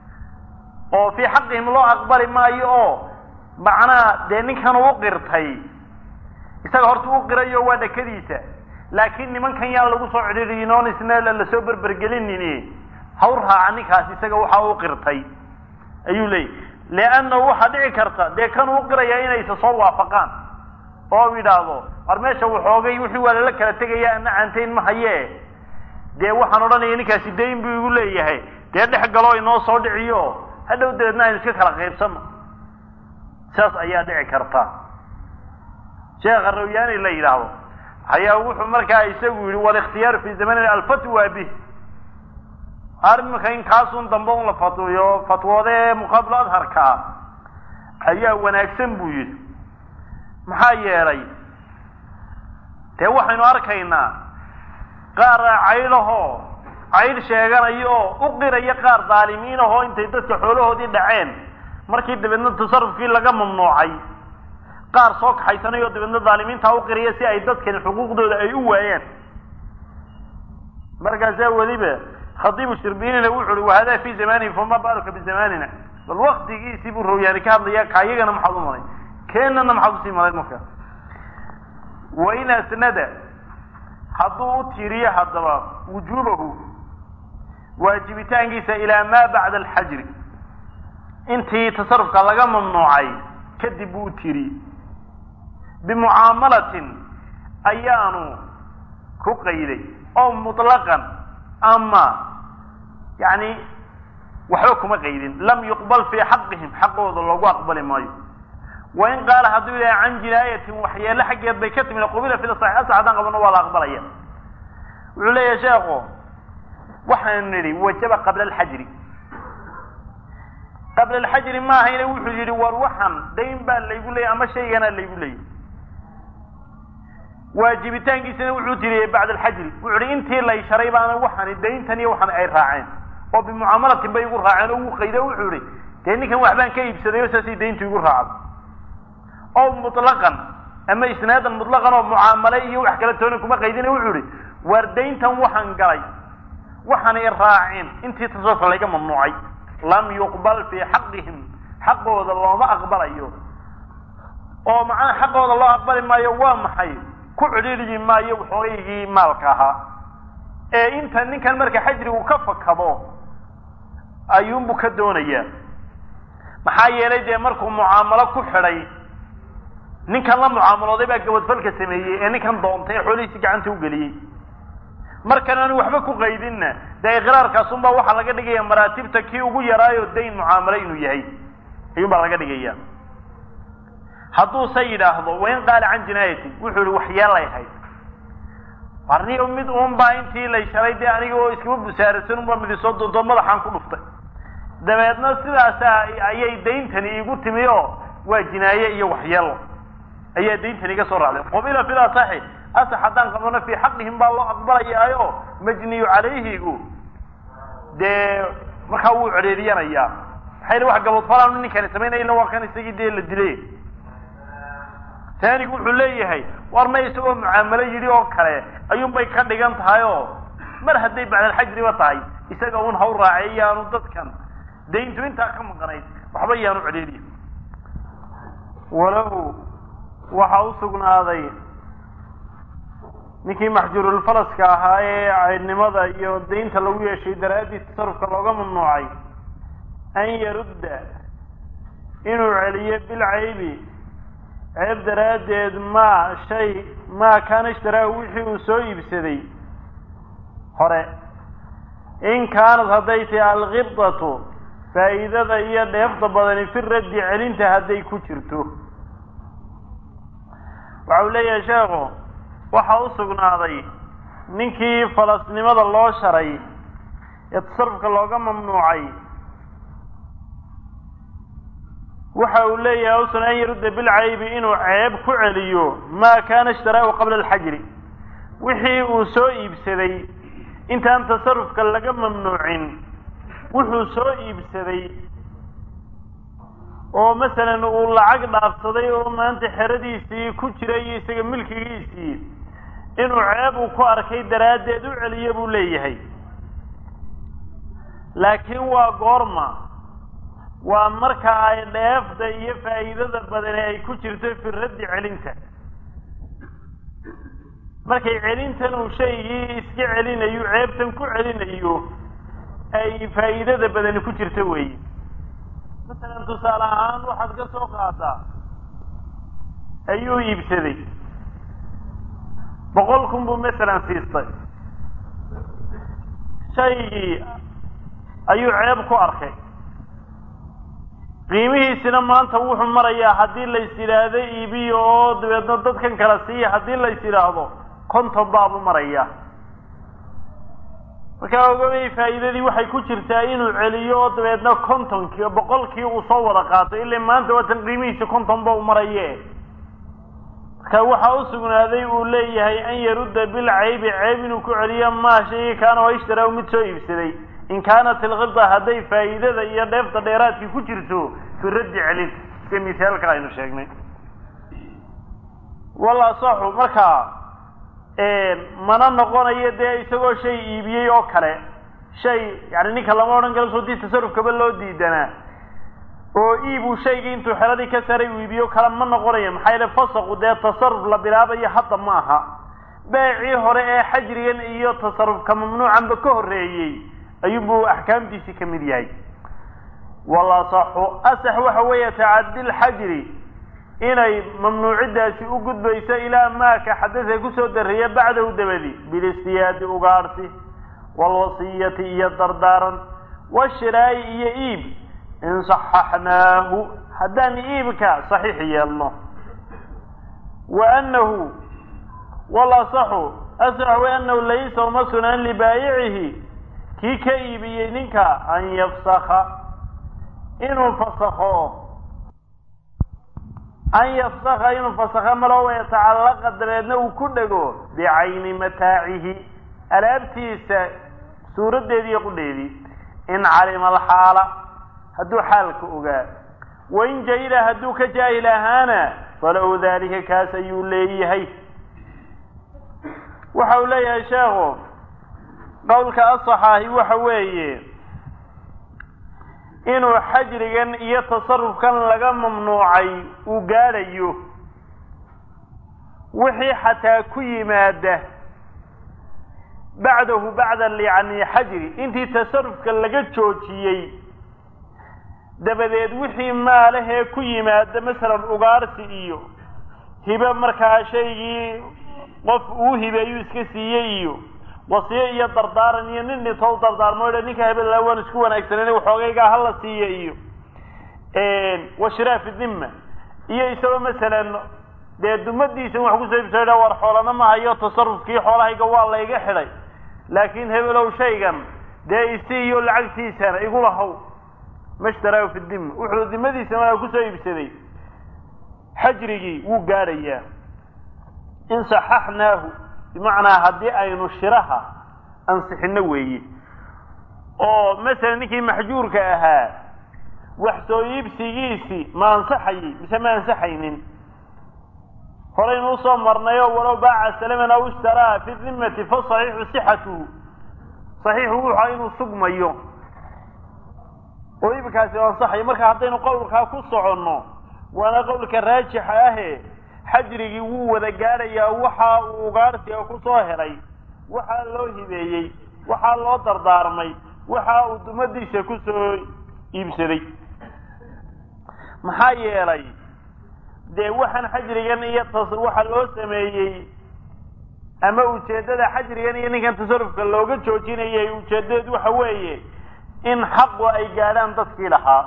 oo fii xaqihim loo aqbali maayo oo macnaa dee ninkan uu qirtay isaga horta u qirayo waa dhakadiisa laakiin nimankan yaan lagu soo cidhiiriyin oon isna lasoo berbergelinin haw raaca ninkaas isaga waxa u qirtay ayuu leeyahy leannahu waxaa dhici karta dee kan uu qiraya inaysa soo waafaqaan oo yidhaahdo war meesha waxoogay wixii waa lala kala tegaya ana caantayn ma haye dee waxaan odhanaya ninkaasi dayn buu igu leeyahay dee dhex galo inoo soo dhiciyo hadhow dabeedna aynu iska kala qaybsano saas ayaa dhici karta sheekha rawyaani la yidhaahdo ayaa wuxuu markaa isagu yihi waliktiyaaru fi zamanina alfatwa bih arrinka in kaasun dambe un la fatwiyo fatwoodee muqaabilo adharkaa ayaa wanaagsan buu yidhi maxaa yeelay dee waxaynu arkaynaa qaar caydhahoo caydh sheeganaya oo u qiraya qaar daalimiin ahoo intay dadka xoolahoodii dhaceen markii dabeedna tasarufkii laga mamnuucay qaar soo kaxaysanay oo dabeedna daalimiintaa u qiraya si ay dadkani xuquuqdooda ay u waayaan markaasaa weliba khadiibu shirbinina wuxu uhi wahada fi zamanihi fama baaluka bizamanina bal waktigiisii buu rawyaani ka hadlaya ka iyagana maxaad u malay keenana maxaad usii malayd marka wain asnada hadduu u tiiriyo haddaba wujuubahu waajibitaankiisa ilaa maa bacda alxajri intii tasarufka laga mamnuucay kadib buu u tiiriyey bimucaamalatin ayaanu ku qayday oo mutlaqan ama yani waxba kuma qaydin lam yuqbal fii xaqihim xaqooda loogu aqbali maayo wain qaala hadduu yidhaha can jinaayatin waxyeelo xaggeed bay ka timid qubila fil saxiix asax haddaan qabano waa la aqbalaya wuxuu leeyahay sheekhu waxaanu nidhi wajaba qabla alxajri qabla alxajri ma ahayne wuxuu yidhi war waxan dayn baa laygu leeyay ama shayganaa laygu leeyay waajibitaankiisana wuxuu tiriyey bacda alxajri wuxu uhi intii lay sharay baana waxani dayntan iyo waxan ay raaceen oo bimucaamalatin bay igu raaceen oo uu qaydo wuxuu ihi dee ninkan waxbaan ka iibsaday oo saasay dayntu igu raacday oo mutlaqan ama isnaadan mutlaqan oo mucaamale iyo wax kala toona kuma qaydina wuxuu ihi waar dayntan waxaan galay waxaanay raaceen intii tasarufka layga mamnuucay lam yuqbal fii xaqihim xaqooda looma aqbalayo oo macnaha xaqooda loo aqbali maayo waa maxay ku cidhiidhyi maayo waxoogaygii maalka ahaa ee inta ninkan marka xajrigu ka fakado ayuunbu ka doonayaa maxaa yeelay dee markuu mucaamalo ku xidhay ninkan la mucaamalooday baa gabadfalka sameeyey ee ninkan doontay ee xoolihiisi gacanta u geliyey markan aanu waxba ku qaydinna dee iqraarkaasunbaa waxaa laga dhigaya maraatibta kii ugu yaraayo dayn mucaamalo inuu yahay ayuun baa laga dhigaya hadduuse yidhaahdo wain qaala can jinaayatin wuxuu ihi waxyeelay hayd warniyo mid uun baa intii lay shalay dee aniga oo iskama busaarasan unbaa midisoo doonto madaxaan ku dhuftay dabeedna sidaasa ayay dayntani iigu timi oo waa jinaaye iyo waxyeelo ayaa dayntani iga soo raacday qubila fil asaxi asax haddaan qabano fii xaqihim baa loo aqbalayaayo majniyu calayhigu dee markaa wuu cedheeriyanayaa maxay wax gabadfalaanu ninkani samaynaya illa waa kan isagii dee la dilay taanigu wuxuu leeyahay war ma isagoo mucaamalo yidhi oo kale ayuun bay ka dhigan tahay oo mar hadday bacdalxajriba tahay isaga un haw raacay yaanu dadkan dayntu intaa ka maqanayd waxba yaanu cedheeriya walahu waxaa u sugnaaday ninkii maxjuurulfalaska ahaa ee caydnimada iyo daynta lagu yeeshay daraaddii tasarufka looga mamnuucay an yarudda inuu celiyo bilcaybi ceeb daraaddeed maa shay maa kaana ishtaraahu wixii uu soo iibsaday hore in kaanad hadday tahi alkibdatu faa'iidada iyo dheefta badani fi raddi celinta hadday ku jirto waxa uu leeyahay sheekhu waxaa u sugnaaday ninkii falasnimada loo sharay ee tasarufka looga mamnuucay waxa uu leeyahay usan an yarudda bilcaybi inuu ceeb ku celiyo maa kaana ishtaraahu qabla alxajri wixii uu soo iibsaday intaan tasarufka laga mamnuucin wuxuu soo iibsaday oo masalan uu lacag dhaafsaday oo maanta xeradiisii ku jiray iyo isaga milkigiisii inuu ceeb uu ku arkay daraaddeed u celiyo buu leeyahay laakiin waa goorma waa marka ay dheefda iyo faa'iidada badani ay ku jirto fi raddi celinta markay celintan uu shaygii iska celinayo ceebtan ku celinayo ay faa'iidada badani ku jirto weeye masalan tusaale ahaan waxaad ka soo qaadaa ayuu iibsaday boqol kun buu masalan siistay shaygii ayuu ceeb ku arkay qiimihiisina maanta wuxuu marayaa haddii lays yidhaahdo iibiyo oo dabeedna dadkan kala siiya haddii lays yidhaahdo konton baabuu marayaa markaa ogabay faa'iidadii waxay ku jirtaa inuu celiyo oo dabeedna kontonkii boqolkii uu soo wada qaato ila maanta waatan qiimihiisi konton ba u maraye marka waxaa u sugnaaday uu leeyahay an yarudda bilcaybi ceeb inuu ku celiyo maa shaygii kaana oo ishtaraa mid soo iibsaday in kaanat ilkibda hadday faa'iidada iyo dheefta dheeraadkii ku jirto fi raddi celin sida misaalka aynu sheegnay wal asaxu markaa mana noqonayo dee isagoo shay iibiyey oo kale shay yani ninka lama odhan karo soo dii tasarufkaba loo diidanaa oo iibuu shaygii intuu xeladii ka saray uu iibiyo kale ma noqonayo maxaa yaele fasaqu dee tasaruf la bilaabayo hadda ma aha beecii hore ee xajrigan iyo tasarufka mamnuucanba ka horreeyey ayuunbuu axkaamtiisii ka mid yahay wal asaxu asax waxa weeye tacaddi lxajri inay mamnuuciddaasi u gudbayso ilaa maaka xadadka kusoo darreeya bacdahu dabadi bilistiyaadi ugaarsi waalwasiyati iyo dardaaran washiraayi iyo iib in saxaxnaahu haddaan iibka saxiix yeelno wa annahu walasaxu asax way annahu laysa uma sunan libaayicihi kii ka iibiyey ninka an yafsaka inuu fasakho an yafsaka inuu fasakho malo wayatacallaqa dabeedna uu ku dhego bicayni mataacihi alaabtiisa suuraddeedii iyo qudheedii in calima alxaala hadduu xaalka ogaa wain jahila hadduu ka jaahil ahaana falahu daalika kaas ayuu leeyahay waxa uu leeyahay sheekhu qowlka asaxaahi waxa weeye inuu xajrigan iyo tasarufkan laga mamnuucay uu gaadhayo wixii xataa ku yimaada bacdahu bacda yani xajri intii tasarufka laga joojiyey dabadeed wixii maalahee ku yimaada masalan ugaarsi iyo hibe markaa shaygii qof uu hibeeyuu iska siiyey iyo wasiyo iyo dardaaran iyo nin dhintoo dardaarmo dha ninka hebel waan isku wanaagsanen waxoogaygaa hala siiya iyo washiraafi dhimma iyo isagoo masalan dee dumadiisa wax kusoo ibsa dha war xoolana ma hayo tasarufkii xoolahayga waa layga xidhay laakiin hebelow shaygan dee isi iyo lacagtiisana igula haw mashtaraahu fi dhimma wuxuu dimadiisa maa kusoo iibsaday xajrigii wuu gaadhayaa in saxaxnaahu bimacnaa haddii aynu shiraha ansixino weeye oo masalan ninkii maxjuurka ahaa wax soo iibsigiisii ma ansaxayey mise ma ansaxaynin horaynu usoo marnay oo walow baaca salaman aw ishtaraa fi dimmati fa saxiixu sixatuhu saxiixu wuxua inuu sugmayo oo iibkaasi u ansaxayo marka haddaynu qowlkaa ku soconno waana qowlka raajixa ahe xajrigii wuu wada gaadhayaa waxa uu ugaarsiga ku soo helay waxaa loo hibeeyey waxaa loo dardaarmay waxa uu dumadiisa ku soo iibsaday maxaa yeelay dee waxaan xajrigan iyo tas waxa loo sameeyey ama ujeeddada xajrigan iyo ninkan tasarufka looga joojinayay ujeeddadeed waxa weeye in xaqu ay gaadhaan dadkii lahaa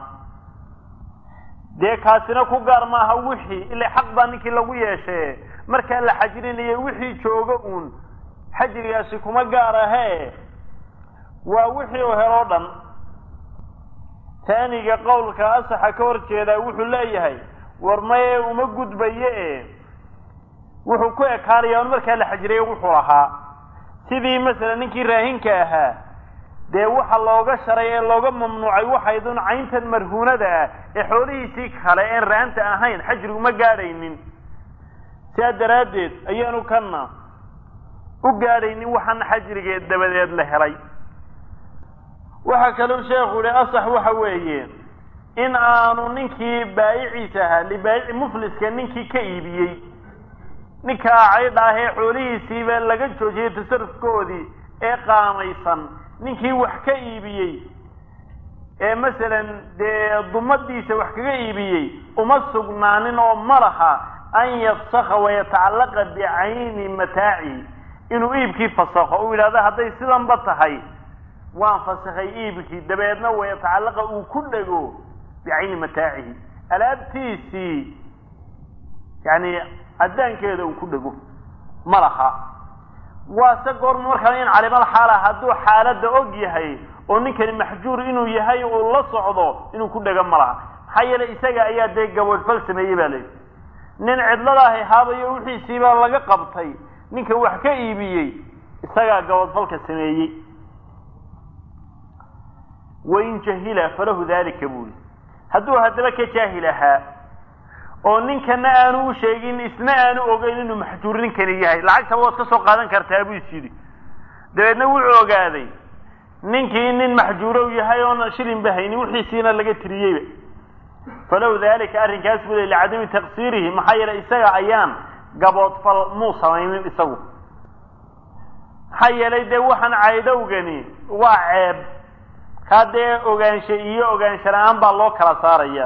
dee kaasina ku gaar maaha wixii ila xaq baa ninkii lagu yeeshee markaa la xajrinayo wixii jooga uun xajrigaasi kuma gaar ahee waa wixii u heloo dhan taaniga qowlka asaxa ka hor jeedaa wuxuu leeyahay war maye uma gudbaye e wuxuu ku ekaanaya un markaa la xajriyo wuxuu lahaa sidii masalan ninkii raahinka ahaa dee waxa looga sharay ee looga mamnuucay waxaydun cayntan marhuunada ah ee xoolihiisii kale een raanta ahayn xajrigu ma gaadhaynin sidaa daraaddeed ayaanu kana u gaadhaynin waxaan xajrigeed dabadeed la helay waxaa kaluu sheekhu yihi asax waxa weeye in aanu ninkii baayiciisa ahaa libaayici mufliska ninkii ka iibiyey ninkaa caydha ah ee xoolihiisiiba laga joojiyey tasarufkoodii ee qaamaysan ninkii wax ka iibiyey ee masalan dee dumadiisa wax kaga iibiyey uma sugnaanin oo ma laha an yafsaka wayatacallaqa bicayni mataacihi inuu iibkii fasakho uu yidhahdo hadday sidanba tahay waan fasakhay iibkii dabeedna wayatacallaqa uu ku dhego bicayni mataacihi alaabtiisii yani caddaankeeda uu ku dhego ma laha waase goorma markaa in calimal xaala hadduu xaaladda og yahay oo ninkani maxjuur inuu yahay uu la socdo inuu ku dhego ma laha maxaa yeelay isaga ayaa dee gaboodfal sameeyey ba layidhi nin cidladaahi haabayo wixiisiibaa laga qabtay ninka wax ka iibiyey isagaa gaboodfalka sameeyey wain jahila falahu dalika buuli hadduu haddaba ka jaahil ahaa oo ninkana aanu u sheegin isna aanu ogeyn inuu maxjuur ninkani yahay lacagtaba waad ka soo qaadan kartaa buu is yidhi dabeedna wuxuu ogaaday ninkii nin maxjuurow yahay oona shilinba haynin wixiisiina laga tiriyeyba falow dalika arrinkaas buu le licadami taqsiirihi maxaa yeelay isaga ayaan gaboodfal muu samaynin isagu maxaa yeelay dee waxaan caydhowgani waa ceeb kaa dee ogaansha iyo ogaansha la-aan baa loo kala saaraya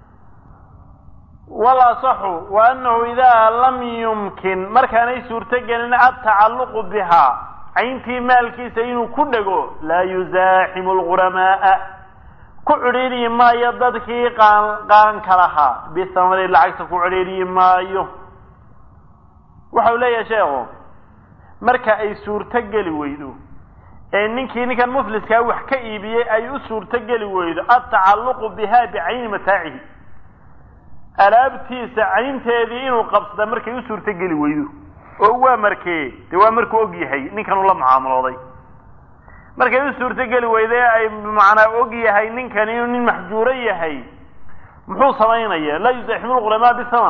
walasaxu wa annahu idaa lam yumkin markaanay suurto gelin adtacalluqu bihaa cayntii maalkiisa inuu ku dhego laa yuzaaximu lghuramaaa ku cidhiidhi maayo dadkii qaan qaanka lahaa bisamani lacagta ku cidhiidhi maayo waxau leeyahay sheekhu marka ay suurto geli weydo ee ninkii ninkan mufliskaa wax ka iibiyey ay u suurto geli weydo altacalluqu biha bicayni mataacihi alaabtiisa caynteedii inuu qabsada markay u suurto geli weydo oo waa markee dee waa markuu og yahay ninkan uu la mucaamalooday markay u suurto geli weyday ay macnaa og yahay ninkan inuu nin maxjuuro yahay muxuu samaynaya laa yusaximu lqulamaa bisaman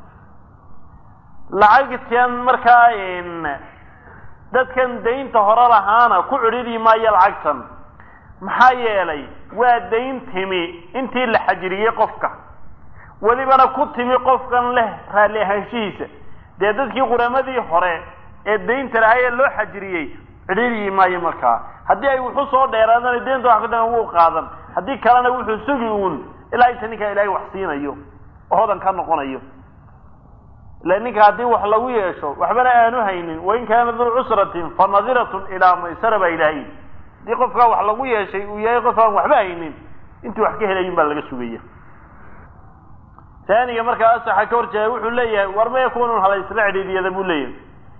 lacagtan markaa dadkan daynta hore lahaana ku cidhidi maayo lacagtan maxaa yeelay waa dayn timi intii la xajiriyey qofka welibana ku timi qofkan leh raalli ahaanshihiisa dee dadkii quramadii hore ee daynta lahaa ee loo xajiriyey cidhiidyi maayo markaa haddii ay wuxu soo dheeraadana deynta wax ka dhan wuu qaadan haddii kalena wuxuu sugi uun ilaa inta ninkaa ilaahay wax siinayo oo hodan ka noqonayo ila ninka haddii wax lagu yeesho waxbana aanu haynin wain kaana duu cusratin fa nadiratun ilaa maysara baa ilaahay haddii qofkaa wax lagu yeeshay uu yahay qof aan waxba haynin intuu wax ka helayin baa laga sugaya taaniga markaa asaxa ka horjeeda wuxuu leeyahay war ma yakunun hala isla cidhiidiyada buu leeyahay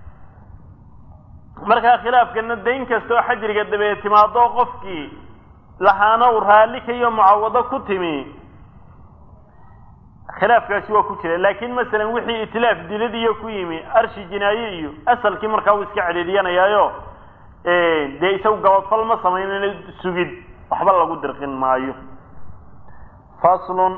markaa khilaafkana dayn kasta oo xajriga dabeed timaado qofkii lahaana uu raalli kaiyo mucawado ku timi khilaafkaasi waa ku jira laakin masalan wixii itlaaf dilad iyo ku yimi arshi jinaaye iyo asalkii markaa uu iska cidhiidyanayaayo dee isagu gabadfal ma samaynana sugid waxba lagu dirqin maayo faslun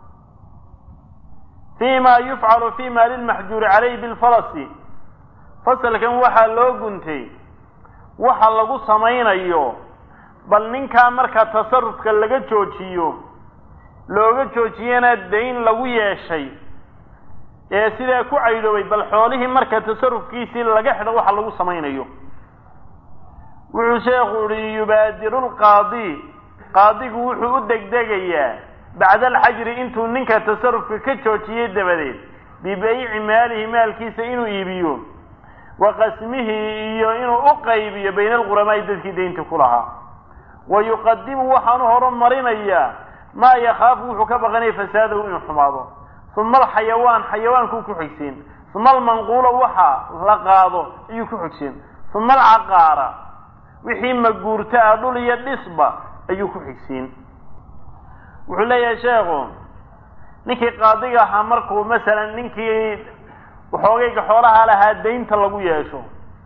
fi ma yufcalu fi maali lmaxjuuri calayh bilfalasi fasalkan waxaa loo guntay waxa lagu samaynayo bal ninkaa marka tasarufka laga joojiyo looga joojiyana dayn lagu yeeshay ee sidaa ku caydhoobay bal xoolihii marka tasarufkiisii laga xidho waxa lagu samaynayo wuxuu sheekhu ihi yubaadiru lqaadi qaadigu wuxuu u degdegayaa bacda alxajri intuu ninka tasarufka ka joojiyey dabadeed bibayci maalihi maalkiisa inuu iibiyo wa qasmihi iyo inuu u qaybiyo bayna alquramaai dadkii daynta ku lahaa wa yuqadimu waxaanu horumarinayaa maa yakhaafu wuxuu ka baqanaya fasaadahu inuu xumaado uma alxayawaan xayawaankuu ku xigsiin uma almanquula waxa la qaado ayuu ku xigsiin uma alcaqaara wixii maguurto ah dhul iyo dhisba ayuu ku xigsiin wuxuu leeyahay sheekhu ninkii qaadiga ahaa markuu masalan ninkii waxoogayga xoolaha lahaa daynta lagu yeesho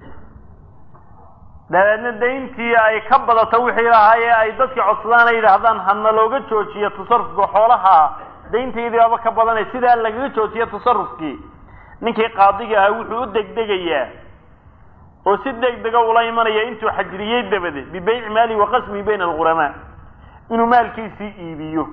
dabeedna dayntii ay ka badato wixii lahaayee ay dadkii codsadaan ay yidhaahdaan hana looga joojiyo tasarufka xoolaha dayntaydii aba ka badanay sidaa lagaga joojiyo tasarufkii ninkii qaadiga ahaa wuxuu u degdegayaa oo si deg dega ula imanaya intuu xajriyey dabadeed bibayci maalihi wa qasmihi bayna alquramaa inuu maalkiisii iibiyo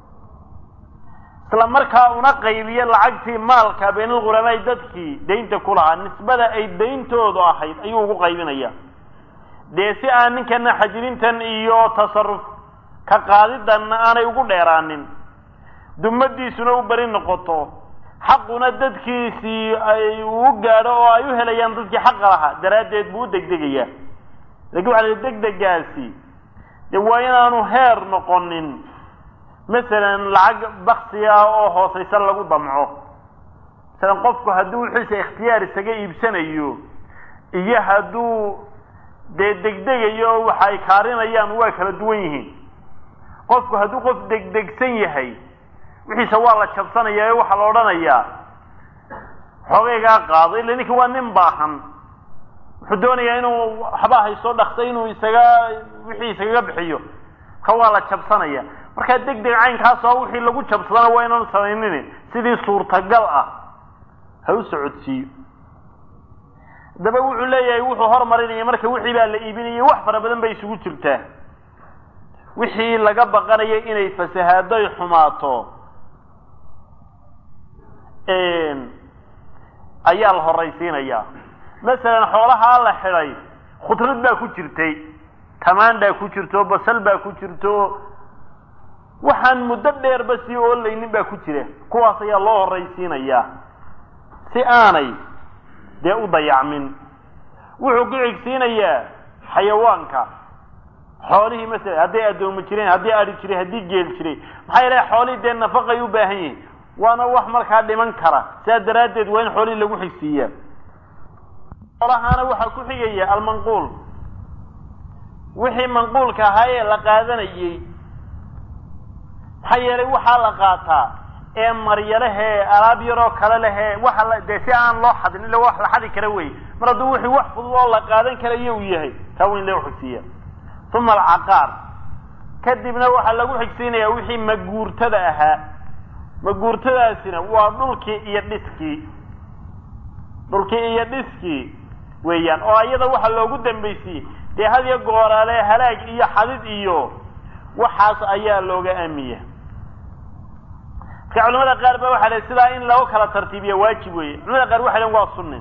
isla markaa una qaybiyo lacagtii maalka bayna alquramaai dadkii daynta ku lahaa nisbada ay dayntoodu ahayd ayuu ugu qaybinaya dee si aan ninkana xajirintan iyo tasaruf ka qaadidanna aanay ugu dheeraanin dumadiisuna u beri noqoto xaquna dadkiisii ay uu gaadho oo ay u helayaan dadkii xaqa lahaa daraaddeed buu u degdegayaa lakin waxa la degdegaasi dee waa inaanu heer noqonin masalan lacag baksi ah oo hoosaysa lagu damco masalan qofku hadduu wixiisa ikhtiyaar isaga iibsanayo iyo hadduu dee degdegayo waxa ay kaarinayaan waa kala duwan yihiin qofku hadduu qof degdegsan yahay wixiisa waa la jabsanaya ee waxaa la odhanayaa xoogaygaa qaado illa ninki waa nin baahan wuxuu doonayaa inuu waxba haysto dhaksa inuu isaga wixii isagaga bixiyo ka waa la jabsanaya markaa deg deg caynkaas oo wixii lagu jabsadana waa inaanu samaynin sidii suurtagal ah ha u socodsiiyo haddaba wuxuu leeyahay wuxuu hormarinaya marka wixii baa la iibinayay wax fara badan bay isugu jirtaa wixii laga baqanayo inay fasahaado ay xumaato ayaa la horaysiinayaa masalan xoolahaa la xidhay khudrad baa ku jirtay tamaandaa ku jirto basal baa ku jirto waxaan muddo dheerba sii oolaynin baa ku jira kuwaas ayaa loo horaysiinayaa si aanay dee u dayacmin wuxuu ku xigsiinayaa xayawaanka xoolihii masala hadday addoomo jireen haddii ari jiray haddii geel jiray maxaa yeelay xoolihii dee nafaqay u baahan yihin waana wax markaa dhiman kara sidaa daraaddeed waa in xoolihii lagu xigsiiyaa xoolahaana waxaa ku xigaya almanquul wixii manquulka ahaa ee la qaadanayey maxaa yeelay waxaa la qaataa ee marya lehee alaab yaroo kale lehee waxa la dee si aan loo xadin illa wax la xadi kara wey mar hadduu wixii wax fudud oo la qaadan karayo uu yahay taa weyn lagu xigsiiya uma alcaqaar kadibna waxaa lagu xigsiinayaa wixii maguurtada ahaa maguurtadaasina waa dhulkii iyo dhiskii dhulkii iyo dhiskii weeyaan oo iyada waxaa loogu dambaysiiyey dee hadiyo gooraale halaag iyo xadid iyo waxaas ayaa looga aamiya marka culamada qaar ba waxa leh sidaa in lagu kala tartiibiya waajib weeye culamada qaar waxay len waa sunni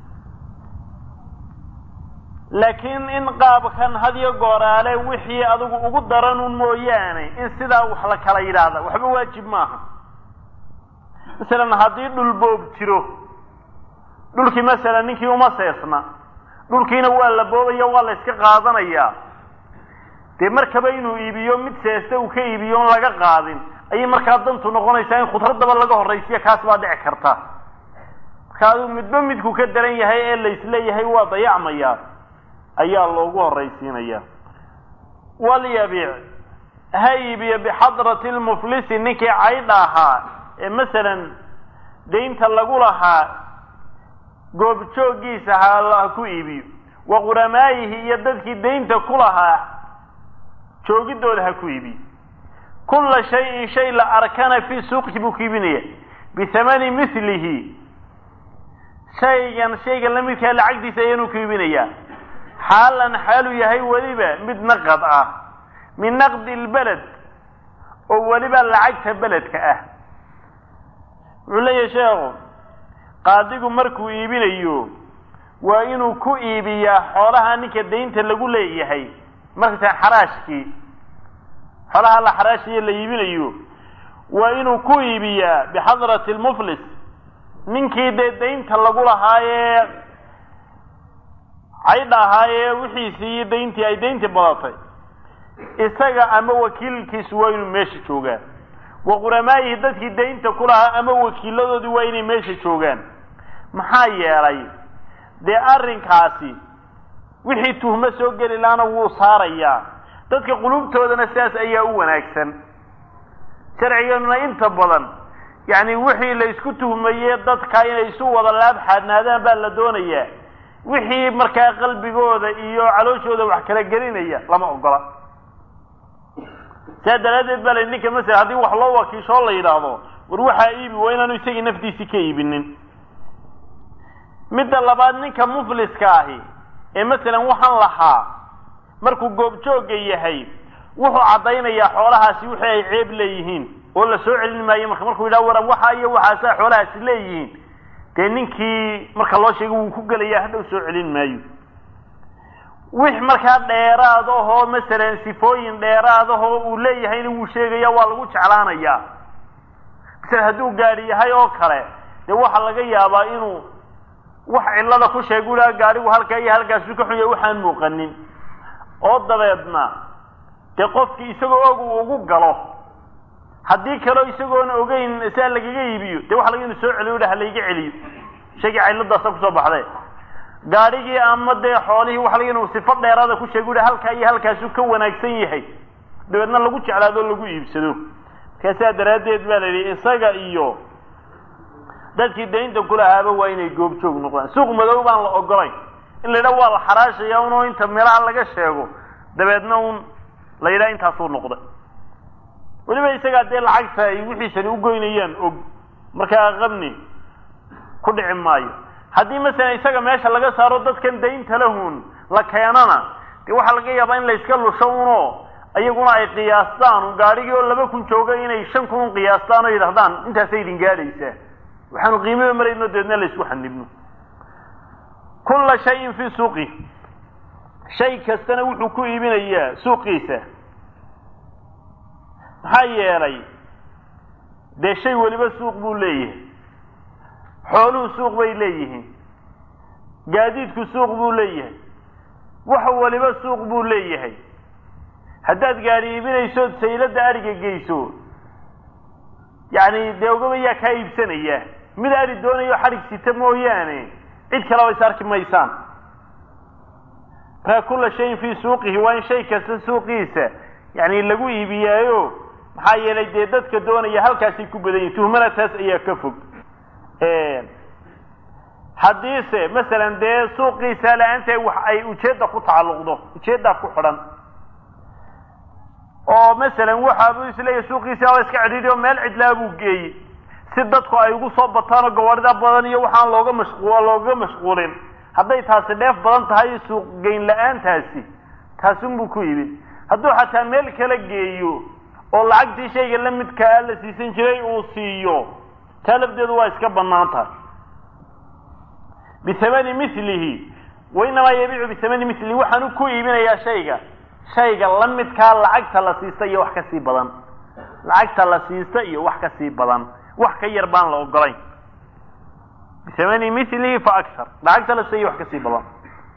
laakiin in qaabkan hadiyo gooraale wixii adigu ugu daranun mooyaane in sidaa wax la kala yidhaahda waxba waajib maaha masalan haddii dhul boob jiro dhulkii masalan ninkii uma seesna dhulkiina waa la boobaya waa la iska qaadanayaa dee markaba inuu iibiyo mid seesta uu ka iibiyo on laga qaadin ayay markaa dantu noqonaysaa in khudradaba laga horraysiya kaas baa dhici karta marka adigu midba midku ka daran yahay ee laisleeyahay waa dayacmayaa ayaa loogu horraysiinaya walyabiic ha iibiyo bixadrati lmuflisi ninkii caydha ahaa ee masalan daynta lagu lahaa goobjooggiisa ha ku iibiyo wa quramaayihi iyo dadkii daynta ku lahaa joogidooda ha ku iibiyo kulla shayin shay la arkana fii suuqi buu ku iibinaya bihamani milihi shaygan shaygan la midkaa lacagtiisa ayaanuu ku iibinayaa xaalan xaaluu yahay weliba mid naqad ah min naqdi lbeled oo weliba lacagta beledka ah wuxuu leeyahay sheekhu qaadigu markuu iibinayo waa inuu ku iibiyaa xoolaha ninka daynta lagu leeyahay markaysaa xaraashkii xoolaha la xaraashaye la iibinayo waa inuu ku iibiyaa bixadrati lmuflis ninkii dee daynta lagu lahaayee caydha ahaayee wixiisii iyo dayntii ay dayntii badatay isaga ama wakiilkiisu waa inuu meesha joogaa wa quramaayihi dadkii daynta ku lahaa ama wakiiladoodii waa inay meesha joogaan maxaa yeelay dee arrinkaasi wixii tuhmo soo geli laana wuu saarayaa dadka qulubtoodana sidaas ayaa u wanaagsan sharcigeenuna inta badan yacni wixii la isku tuhmaye dadka inay isu wada laab xaadnaadaan baa la doonayaa wixii markaa qalbigooda iyo calooshooda wax kala gelinaya lama ogola saa daraaddeed baa la ninka masala haddii wax loo wakiishoo la yidhaahdo war waxaa iibi waa inaanu isagii naftiisii ka iibinin midda labaad ninka mufliska ahi ee masalan waxaan lahaa markuu goobjoogga yahay wuxuu caddaynayaa xoolahaasi wixii ay ceeb leeyihiin oo la soo celin maayo marka markuu yidhaha waran waxa iyo waxaasaa xoolahaasi leeyihiin dee ninkii marka loo sheegay wuu ku gelayaa hadhow soo celin maayo wix markaa dheeraad ahoo masalan sifooyin dheeraad ahoo uu leeyahayna wuu sheegaya waa lagu jeclaanayaa masala hadduu gaadhi yahay oo kale dee waxaa laga yaabaa inuu wax cillada ku sheega u laha gaadhigu halkaa iyo halkaasu ka xunya waxaan muuqanin oo dabeedna dee qofkii isagoo og uu ugu galo haddii kaleo isagoona ogeyn siaa lagaga iibiyo dee waxa laga inu soo celiyo ha layga celiyo shaygii cilladaasa kusoo baxday gaadhigii ama dee xoolihii waxa laga inu sifo dheeraada ku sheega u halkaa iyo halkaasu ka wanaagsan yahay dabeedna lagu jeclaado o lagu iibsado markaasaa daraaddeed baa la yidhi isaga iyo dadkii daynta kulahaaba waa inay goobjoog noqdaan suuq madow baan la ogolayn in la yidhaha waa la xaraashaya unoo inta meelaha laga sheego dabeedna un la yidhaha intaasuu noqday weliba isagaa dee lacagta ay wixiisani ugoynayaan og markaa qabni ku dhici maayo haddii masalan isaga meesha laga saaro dadkan daynta lahun la keenana dee waxaa laga yaabaa in la iska lusho unoo iyaguna ay qiyaastaan gaadhigii oo laba kun jooga inay shan kun un qiyaastaan oo yidhahdaan intaasay idin gaadhaysaa waxaanu qiimiba marayno dabeedna la isku xanibno kulla shayin fii suuqi shay kastana wuxuu ku iibinayaa suuqiisa maxaa yeelay dee shay weliba suuq buu leeyahay xooluhu suuq bay leeyihiin gaadiidku suuq buu leeyahay wax waliba suuq buu leeyahay haddaad gaadhi iibinaysood sayladda adhiga geyso yacni dee ogaba yaa kaa iibsanaya mid adhi doonayo xadhig sita mooyaane cid kaleba is arki maysaan markaa kulla shayin fii suuqihi waa in shay kasta suuqiisa yani lagu iibiyaayo maxaa yeelay dee dadka doonaya halkaasay ku badan yihin tuhmana taas ayaa ka fog haddiise masalan dee suuqiisa la-aanta wax ay ujeedda ku tacalluqdo ujeeddaa ku xidhan oo masalan waxaabuu isleeyahy suuqiisa waa iska cidhiidhi oo meel cidlaa buu geeyey si dadku ay ugu soo bataanoo gawaarida badan iyo waxaan looga mashqu looga mashquulin hadday taasi dheef badan tahay suuq geyn la-aantaasi taasunbuu ku yimid hadduu xataa meel kala geeyo oo lacagtii shayga la midkaa la siisan jiray uu siiyo taa lafdeedu waa iska bannaan tahay bihamani milihi wainamaa yabiicu bihamani milihi waxaanu ku iibinayaa shayga shayga la midkaa lacagta la siista iyo wax ka sii badan lacagta la siista iyo wax ka sii badan wax ka yar baan la ogolayn bihamani milihi fa akar lacagta la siista iyo wax ka sii badan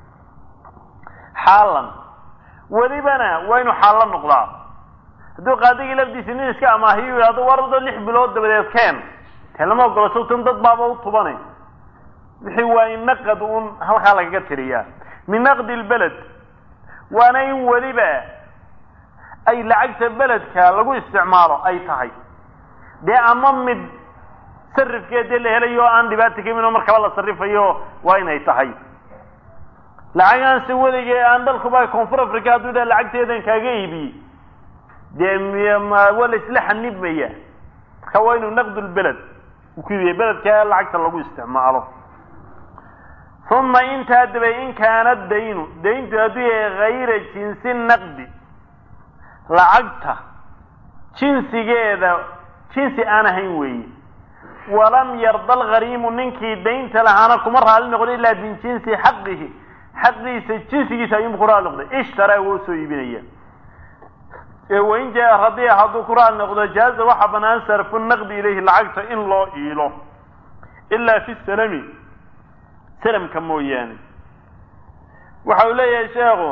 xaalan welibana waa inu xaallo noqdaa hadduu qaadigii lafdiisi nin iska amaahiyo yidhahdo wardo lix bilood dabadeed keen tee lama ogolo sawtan dad baaba u tubanay wixii waa in naqad uun halkaa lagaga tiriyaa min naqdi lbeled waana in weliba ay lacagta beledka lagu isticmaalo ay tahay dee ama mid sarifkeed dee la helayo oo aan dhibaata ka imin oo markaba la sarifayo waa inay tahay lacagaanse weligee aan dalkuba koonfur africa hadduu dha lacagteedan kaaga iibiye dee waa la isla xanibmaya marka waa inuu naqd lbeled ku iibiya beledka lacagta lagu isticmaalo uma intaa dabay in kaana daynu dayntu hadduu yahay hayra jinsi naqdi lacagta jinsigeeda jinsi aan ahayn weeye walam yarda alghariimu ninkii daynta lahaana kuma raali noqdo ilaa min jinsi xaqihi xaqiisa jinsigiisa ayuunbu ku raali noqday ishtaraa waa usoo iibinaya wain jaa radiya hadduu ku raali noqdo jaaza waxaa banaan sarfu naqdi ilayhi lacagta in loo iilo ilaa fi salami salamka mooyaane waxa uu leeyahay sheekhu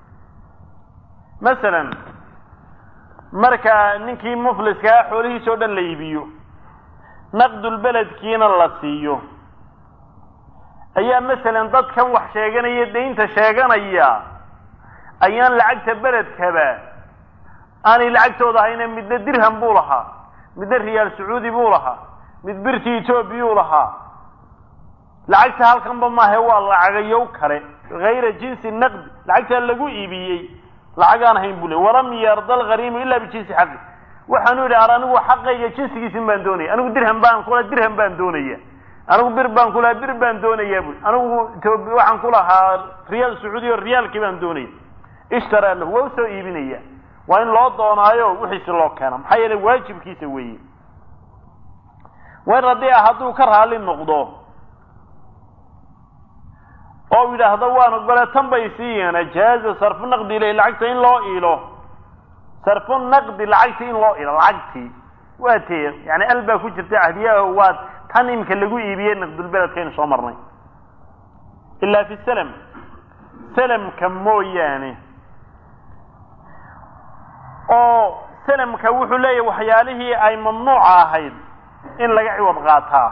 masalan marka ninkii mufliskaa xoolihiisa o dhan la iibiyo naqdulbeledkiina la siiyo ayaa masalan dadkan wax sheeganaya daynta sheeganaya ayaan lacagta beledkaba aanay lacagtooda ahayne midna dirham buu lahaa midna riyaal sacuudi buu lahaa mid birti etoobiyuu lahaa lacagta halkanba maahe waa lacagayow kale hayra jinsi naqdi lacagtaa lagu iibiyey lacag aan ahayn buu le walam yarda alghariimu ila bijinsi xaqi waxaanu yidhi ar anigu xaqayga jinsigiisin baan doonaya anigu dirham baan kula dirham baan doonaya anigu bir baan kulahaa bir baan doonayaa bui anigu etoobiya waxaan ku lahaa riyaal sacuudiya o riyaalkii baan doonaya ishtaraa lahu waa usoo iibinaya waa in loo doonaayo wixiisi loo keena maxaa yeelay waajibkiisa weeye wain radii ah hadduu ka raali noqdo oo yidhaahdo waan ogole tan bay siiyeena jaaza sarfu naqdi ileyh lacagta in loo iilo sarfu naqdi lacagti in loo iilo lacagtii waa tee yani al baa ku jirta cahdiyaho waa tan imika lagu iibiyey naqdulbeledkaynu soo marnay ilaa fi salam salamka mooyaane oo salamka wuxuu leeyahy waxyaalihii ay mamnuuca ahayd in laga ciwad qaataa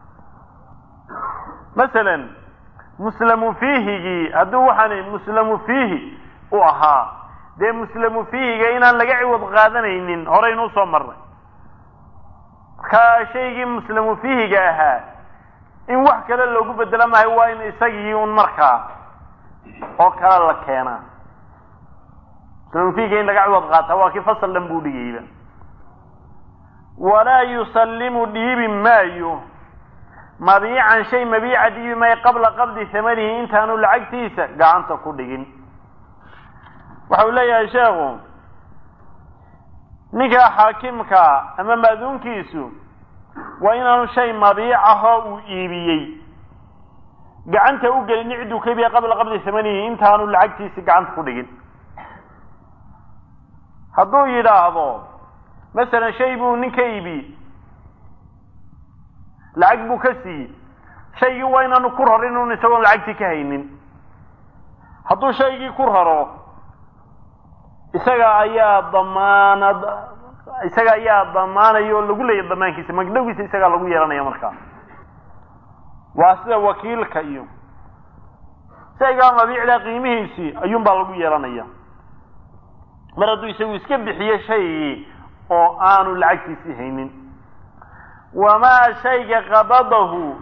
masalan muslamu fiihigii hadduu waxaani muslamu fiihi u ahaa dee muslamu fiihiga inaan laga ciwad qaadanaynin horeynu usoo marnay marka shaygii muslamu fiihiga ahaa in wax kale loogu bedelo maayo waa in isagii un markaa oo kale la keenaa muslamu fiihiga in laga ciwad qaataa waa kii fasal dhan buu dhigayba walaa yusallimu dhiibi maayo mabiican shay mabiica dhiibi maayo qabla qabdi hamanihi intaanu lacagtiisa gacanta ku dhigin waxa uu leeyahay sheekhu ninka xaakimka ama maaduunkiisu waa inaanu shay mabiic ahoo uu iibiyey gacanta u gelin cidduu ka iibiya qabla qabdi hamanihi intaanu lacagtiisa gacanta ku dhigin hadduu yidhaahdo masalan shay buu nin ka iibiyey lacag buu ka siiyey shaygii waa inaanu ku rarin un isagoon lacagtii ka haynin hadduu shaygii ku raro isaga ayaa damaanad isaga ayaa damaanaya oo lagu leeyahy damaankiisa magdhowgiisa isagaa lagu yeelanaya markaa waa sida wakiilka iyo shaygaa mabiicda qiimihiisii ayuunbaa lagu yeelanaya mar hadduu isagu iska bixiyo shaygii oo aanu lacagtiisii haynin wamaa shayga qabadahu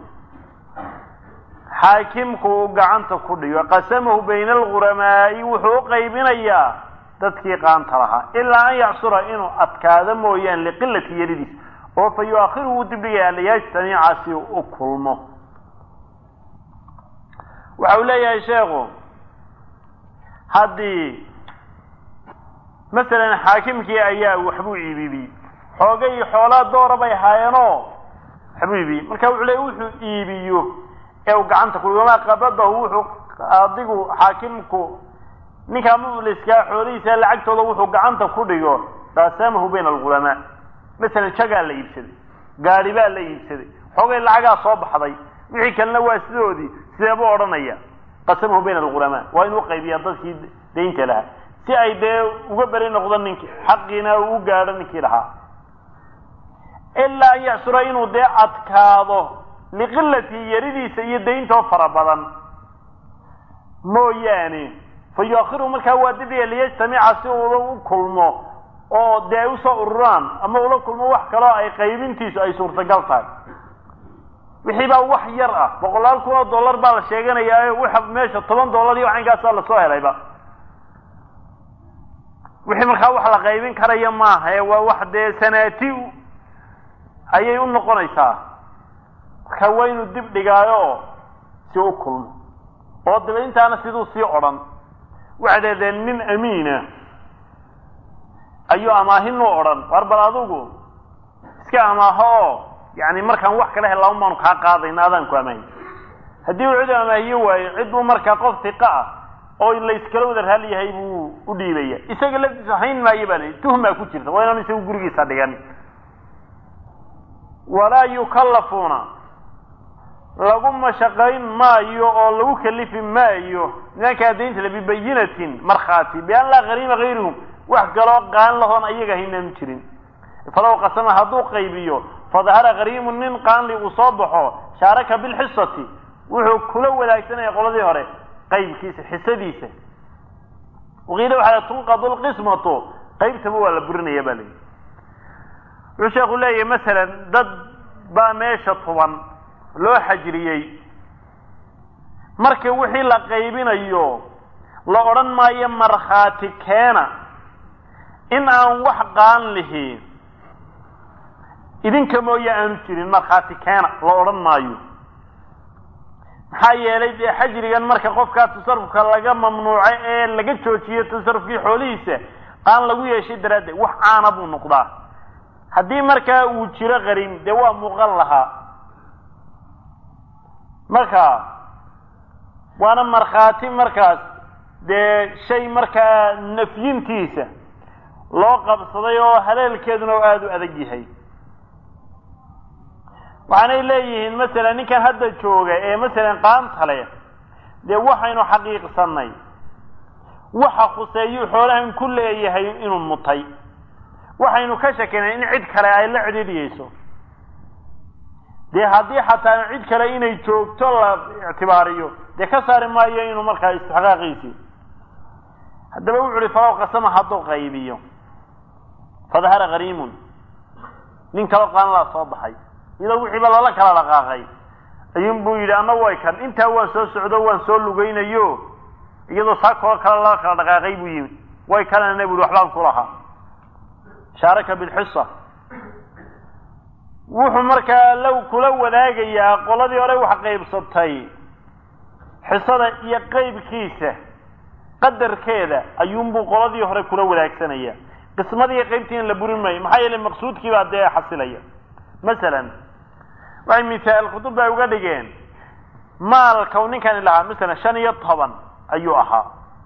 xaakimku uu gacanta ku dhigo qasamahu bayna alghuramaa'i wuxuu u qaybinayaa dadkii qaanta lahaa ilaa an yacsura inuu adkaado mooyaan liqilati yaridiis oo fa yu-akhiru wuu dibdhigayaa liyajtamica si uu u kulmo waxa uu leeyahay sheekhu haddii masalan xaakimkii ayaa waxbuu iibibiyey xoogay xoolaa doora bay haayeenoo waxbuu iibiyey marka wuxuu leey wuxuu iibiyo ee uu gacanta ku wamaa qabadahu wuxuu adigu xaakimku ninkaa mufliskaa xoolihiisa lacagtooda wuxuu gacanta ku dhigo qaasamahu bayna alghulamaa masalan jagaa la iibsaday gaari baa la iibsaday xoogay lacagaa soo baxday wixii kalena waa sidoodii sidee buu odhanaya qasamahu bayna alghulamaa waa inuu qaybiyaa dadkii daynta lahaa si ay dee uga beri noqdo ninkii xaqiina u gaadho ninkii lahaa ilaa an yacsura inuu dee adkaado liqilati yaridiisa iyo dayntoo fara badan mooyaane fa yu-akhiru markaa waa dibdhiga liyajtamica si ula u kulmo oo dee ay usoo ururaan ama ula kulmo wax kaloo ay qaybintiisu ay suurtagal tahay wixii baa wax yar ah boqolaal kun oo dollar baa la sheeganayaa waxa meesha toban dollar iyo caynkaasaa lasoo helayba wixii markaa wax la qaybin karaya maaha ee waa wax dee sanaati ayay u noqonaysaa marka waa inuu dib dhigaayo si u kulmo oo daba intaana siduu sii odhan waxay deedeen nin amiina ayuu amaahin u odhan war bal adigu iska amaaho oo yani markaan wax kala hel laba baanu kaa qaadayna adaan ku amaahiy haddii uu cid amaahiyo waayo cid buu markaa qof hiqa ah oo layskala wada raal yahay buu u dhiibaya isaga laftiisa hayn maayo baa la tuhmaa ku jirta waa inaan isagu gurigiisa dhigan walaa yukallafuuna lagu mashaqayn maayo oo lagu kalifi maayo nimankaa daynta le bibayinatin markhaati bian laa qariima gayrihum wax kaloo qaan lahoon ayaga haynaan jirin falow qasama hadduu qaybiyo fadahara qariimu nin qaanli uu soo baxo shaaraka bilxisati wuxuu kula wadaagsanaya qoladii hore qaybkiisa xisadiisa waqiila waxaa tunqadu lqismatu qaybtaba waa la burinaya ba layihi wuxuu sheeku leeyahay masalan dad baa meesha tuban loo xajriyey marka wixii la qaybinayo la odhan maayo markhaati keena in aan wax qaan lihi idinka mooye aanu jirin markhaati keena la odhan maayo maxaa yeelay dee xajrigan marka qofkaa tasarufka laga mamnuuco ee laga joojiyo tasarufkii xoolihiisa qaan lagu yeeshay daraaddeed wax caana buu noqdaa haddii markaa uu jiro qariim dee waa muuqan lahaa marka waana markhaati markaas dee shay markaa nafyintiisa loo qabsaday oo haleelkeeduna oo aada u adag yahay waxaanay leeyihiin masalan ninkan hadda jooga ee masalan qaanta leh dee waxaynu xaqiiqsanay waxa khuseeyuu xoolahan ku leeyahay inuu mutay waxaynu ka shakinay in cid kale ay la cidhiidhiyeyso dee haddii xataa cid kale inay joogto la ictibaariyo dee ka saari maayo inuu markaa istixqaaqiisii haddaba wuxu uhi falow qasama hadduu qaybiyo fadahara qariimun nin kaloo qaanlaa soo baxay iyadoo wixiiba lala kala dhaqaaqay ayuun buu yidhi anna way kan intaa waan soo socdo waan soo lugaynayo iyadoo saa koo kale lala kala dhaqaaqay buu yimi way kalena bu waxbaan ku lahaa shaaraka bilxisa wuxuu markaa low kula wadaagayaa qoladii hore wax qaybsatay xisada iyo qeybkiisa qadarkeeda ayuunbuu qoladii hore kula wadaagsanaya qismadii qaybtiina la burin maayo maxaa yeelay maqsuudkii baa dee xasilaya masalan waxay misaal kutub bay uga dhigeen maalka u ninkani lahaa masalan shan iyo toban ayuu ahaa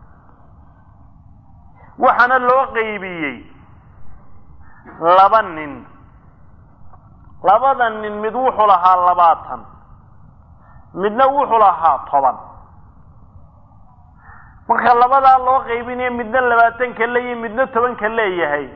waxaana loo qaybiyey laba nin labada nin mid wuxuu lahaa labaatan midna wuxuu lahaa toban marka labadaa loo qaybinayo midna labaatanka leeyahay midna tobanka leeyahay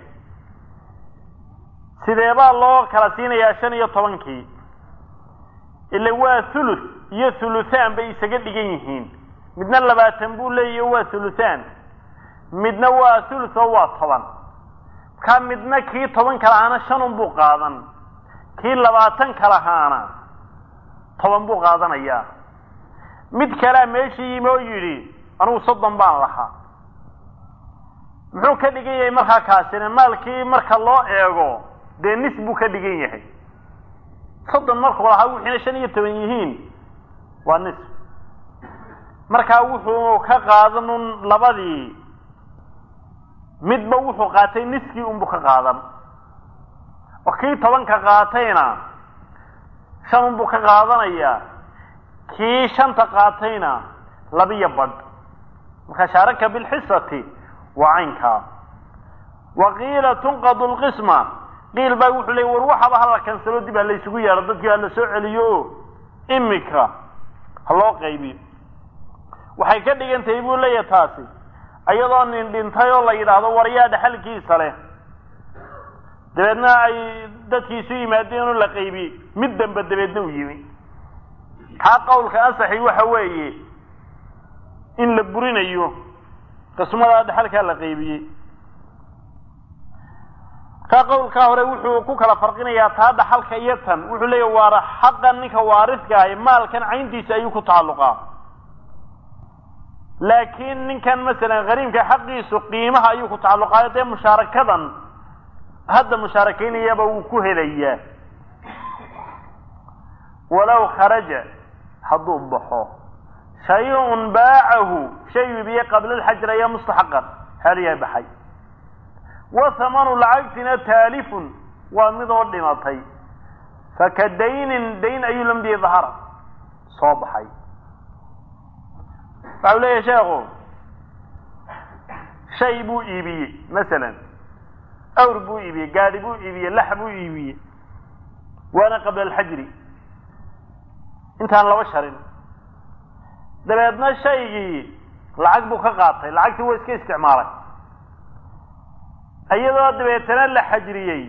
sidee baa loo kala siinayaa shan iyo tobankii ila waa thuluth iyo thuluthaan bay isaga dhigan yihiin midna labaatan buu leeyahy waa thuluthaan midna waa thuluth oo waa toban markaa midna kii toban kalahaana shanun buu qaadan kii labaatan kalahaana toban buu qaadanayaa mid kalea meesha yimi oo yidhi anugu soddon baan lahaa muxuu ka dhigan yahay markaa kaasina maalkii marka loo eego dee nis buu ka dhigan yahay soddon markuu lahaa wixiina shan iyo toban yihiin waa nis markaa wuxuu ka qaadan un labadii midba wuxuu qaatay niskii unbuu ka qaadan oo kii tobanka qaatayna shan unbuu ka qaadanayaa kii shanta qaatayna labiyo badh marka shaaraka bilxisati waa caynkaa wa qiila tunqadu lqisma qiil baa wuxuu leey war waxaba hala kansalo dib ha la ysugu yeedho dadkii ha la soo celiyo o imika ha loo qaybiyo waxay ka dhigan tahay buu leeyahay taasi iyadoo nin dhintay oo la yidhaahdo waryaa dhexalkiisa leh dabeedna ay dadkii isu yimaadeen oo la qaybiyey mid damba dabeedna u yimi kaa qawlka asaxi waxa weeye in la burinayo qismadaa dhexalkaa la qaybiyey kaa qawlkaa hore wuxuu ku kala farqinayaa taa dhaxalka iyo tan wuxuu leeyahy waara xaqan ninka waaridka ahi maalkan cayntiisa ayuu ku tacalluqaa laakiin ninkan masalan hariimka xaqiisu qiimaha ayuu ku tacalluqaayo dee mushaarakadan hadda mushaarakaynayaba wuu ku helayaa walow kharaja hadduu baxo shay-un baacahu shay iibiye qabla alxajr ayaa mustaxaqan xeelyahay baxay wa hamanu lacagtina taalifun waa midoo dhimatay faka daynin dayn ayuu lamdiya dahara soo baxay waxa u leeyahay sheekhu shay buu iibiyey masalan awr buu iibiyey gaadi buu iibiyey lax buu iibiyey waana qabla alxajri intaan laba sharin dabeedna shaygii lacag buu ka qaatay lacagtii waa iska isticmaalay iyadoo dabeetana la xajriyey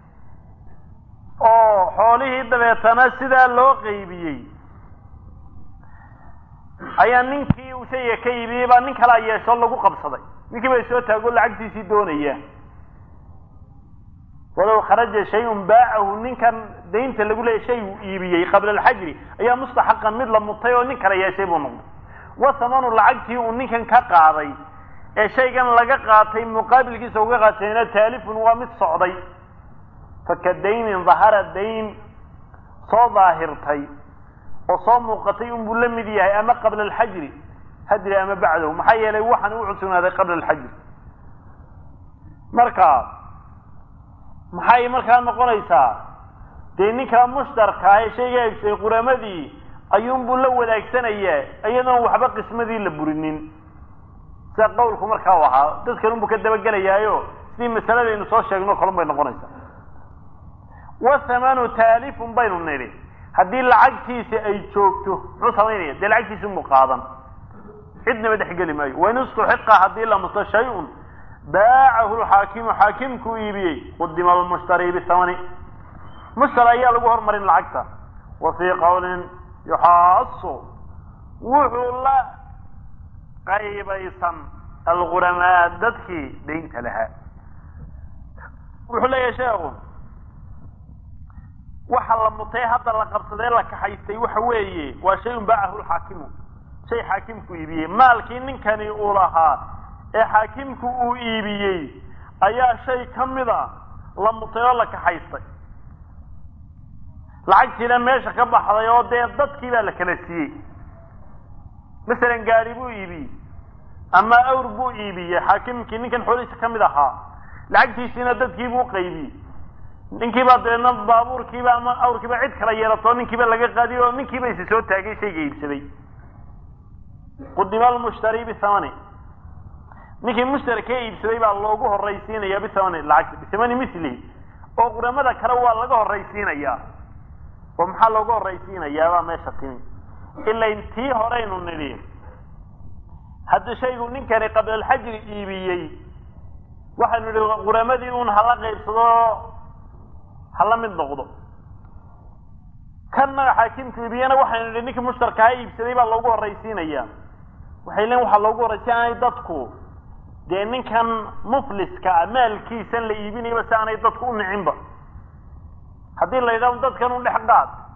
oo xoolihii dabeetana sidaa loo qaybiyey ayaa ninkii uu shayga ka iibiyey baa nin kalaa yeesho lagu qabsaday ninkii bay soo taago lacagtiisii doonaya walow kharaja shay-un baacahu ninkan daynta lagu leeyay shay uu iibiyey qabla alxajri ayaa mustaxaqan mid la mutay oo nin kala yeeshay buu noqday wa hamanu lacagtii uu ninkan ka qaaday ee shaygan laga qaatay muqaabilkiisa uga qaatayna taalifun waa mid socday faka daynin dahara dayn soo daahirtay oo soo muuqatay unbuu la mid yahay ama qabla alxajri hadri ama bacdahu maxaa yeelay waxaan u cusugnaaday qabla alxajri marka maxay markaa noqonaysaa dee ninkaa mushtarka ee shayga egsay quramadii ayuunbuu la wadaagsanaya iyadoon waxba qismadii la burinin sida qawlku markaa u ahaa dadkan unbuu ka dabagelayaayo sidii masaladaynu soo sheegno kalun bay noqonaysaa wathamanu taalifun baynu nidhi haddii lacagtiisi ay joogto muxuu samaynaya dee lacagtiisi unbuu qaadan cidnaba dhexgeli maayo wain istuxiqa haddii la muto shay-un baacahu lxaakimu xaakimkuu iibiyey qudima almushtari bihamani mushtar ayaa lagu hormarin lacagta wa fii qawlin yuxaasu wuxuu la qaybaysan alguramaa dadkii daynta lahaa wuxuu leeyahay sheekhu waxa la mutay hadda la qabsadee la kaxaystay waxa weeye waa shay-un baacahu lxaakimu shay xaakimku iibiyey maalkii ninkani uu lahaa ee xaakimku uu iibiyey ayaa shay ka mida la mutay oo la kaxaystay lacagtiina meesha ka baxday oo dee dadkii baa la kala siiyey masalan gaari buu iibiyey ama awr buu iibiyey xaakimkii ninkan xoolihiisa ka mid ahaa lacagtiisiina dadkiibuu qaybiyey ninkiibaa dabeedna baabuurkiiba ama awrkiiba cid kala yeelato ninkiiba laga qaadiy oo ninkiiba isi soo taagay shayga iibsaday qudima almushtari bihamani ninkii mushtari ka iibsaday baa loogu horaysiinaya bihamani lacagta bihamani mislihi oo quramada kale waa laga horaysiinayaa oo maxaa looga horaysiinayaabaa meesha timi ilain tii horeynu nidhi haddii shaygu ninkani qablalxajri iibiyey waxaynu idhi quramadii un hala qaybsado hala mid noqdo kanna xaakimku iibiyena waxaynu idhi ninkii mushtarkaha iibsaday baa loogu horraysiinaya waxay leein waxaa loogu horray si aanay dadku dee ninkan mufliska ah maalkiisan la iibinayaba si aanay dadku u nicinba haddii la yidhahdo dadkan u dhex qaad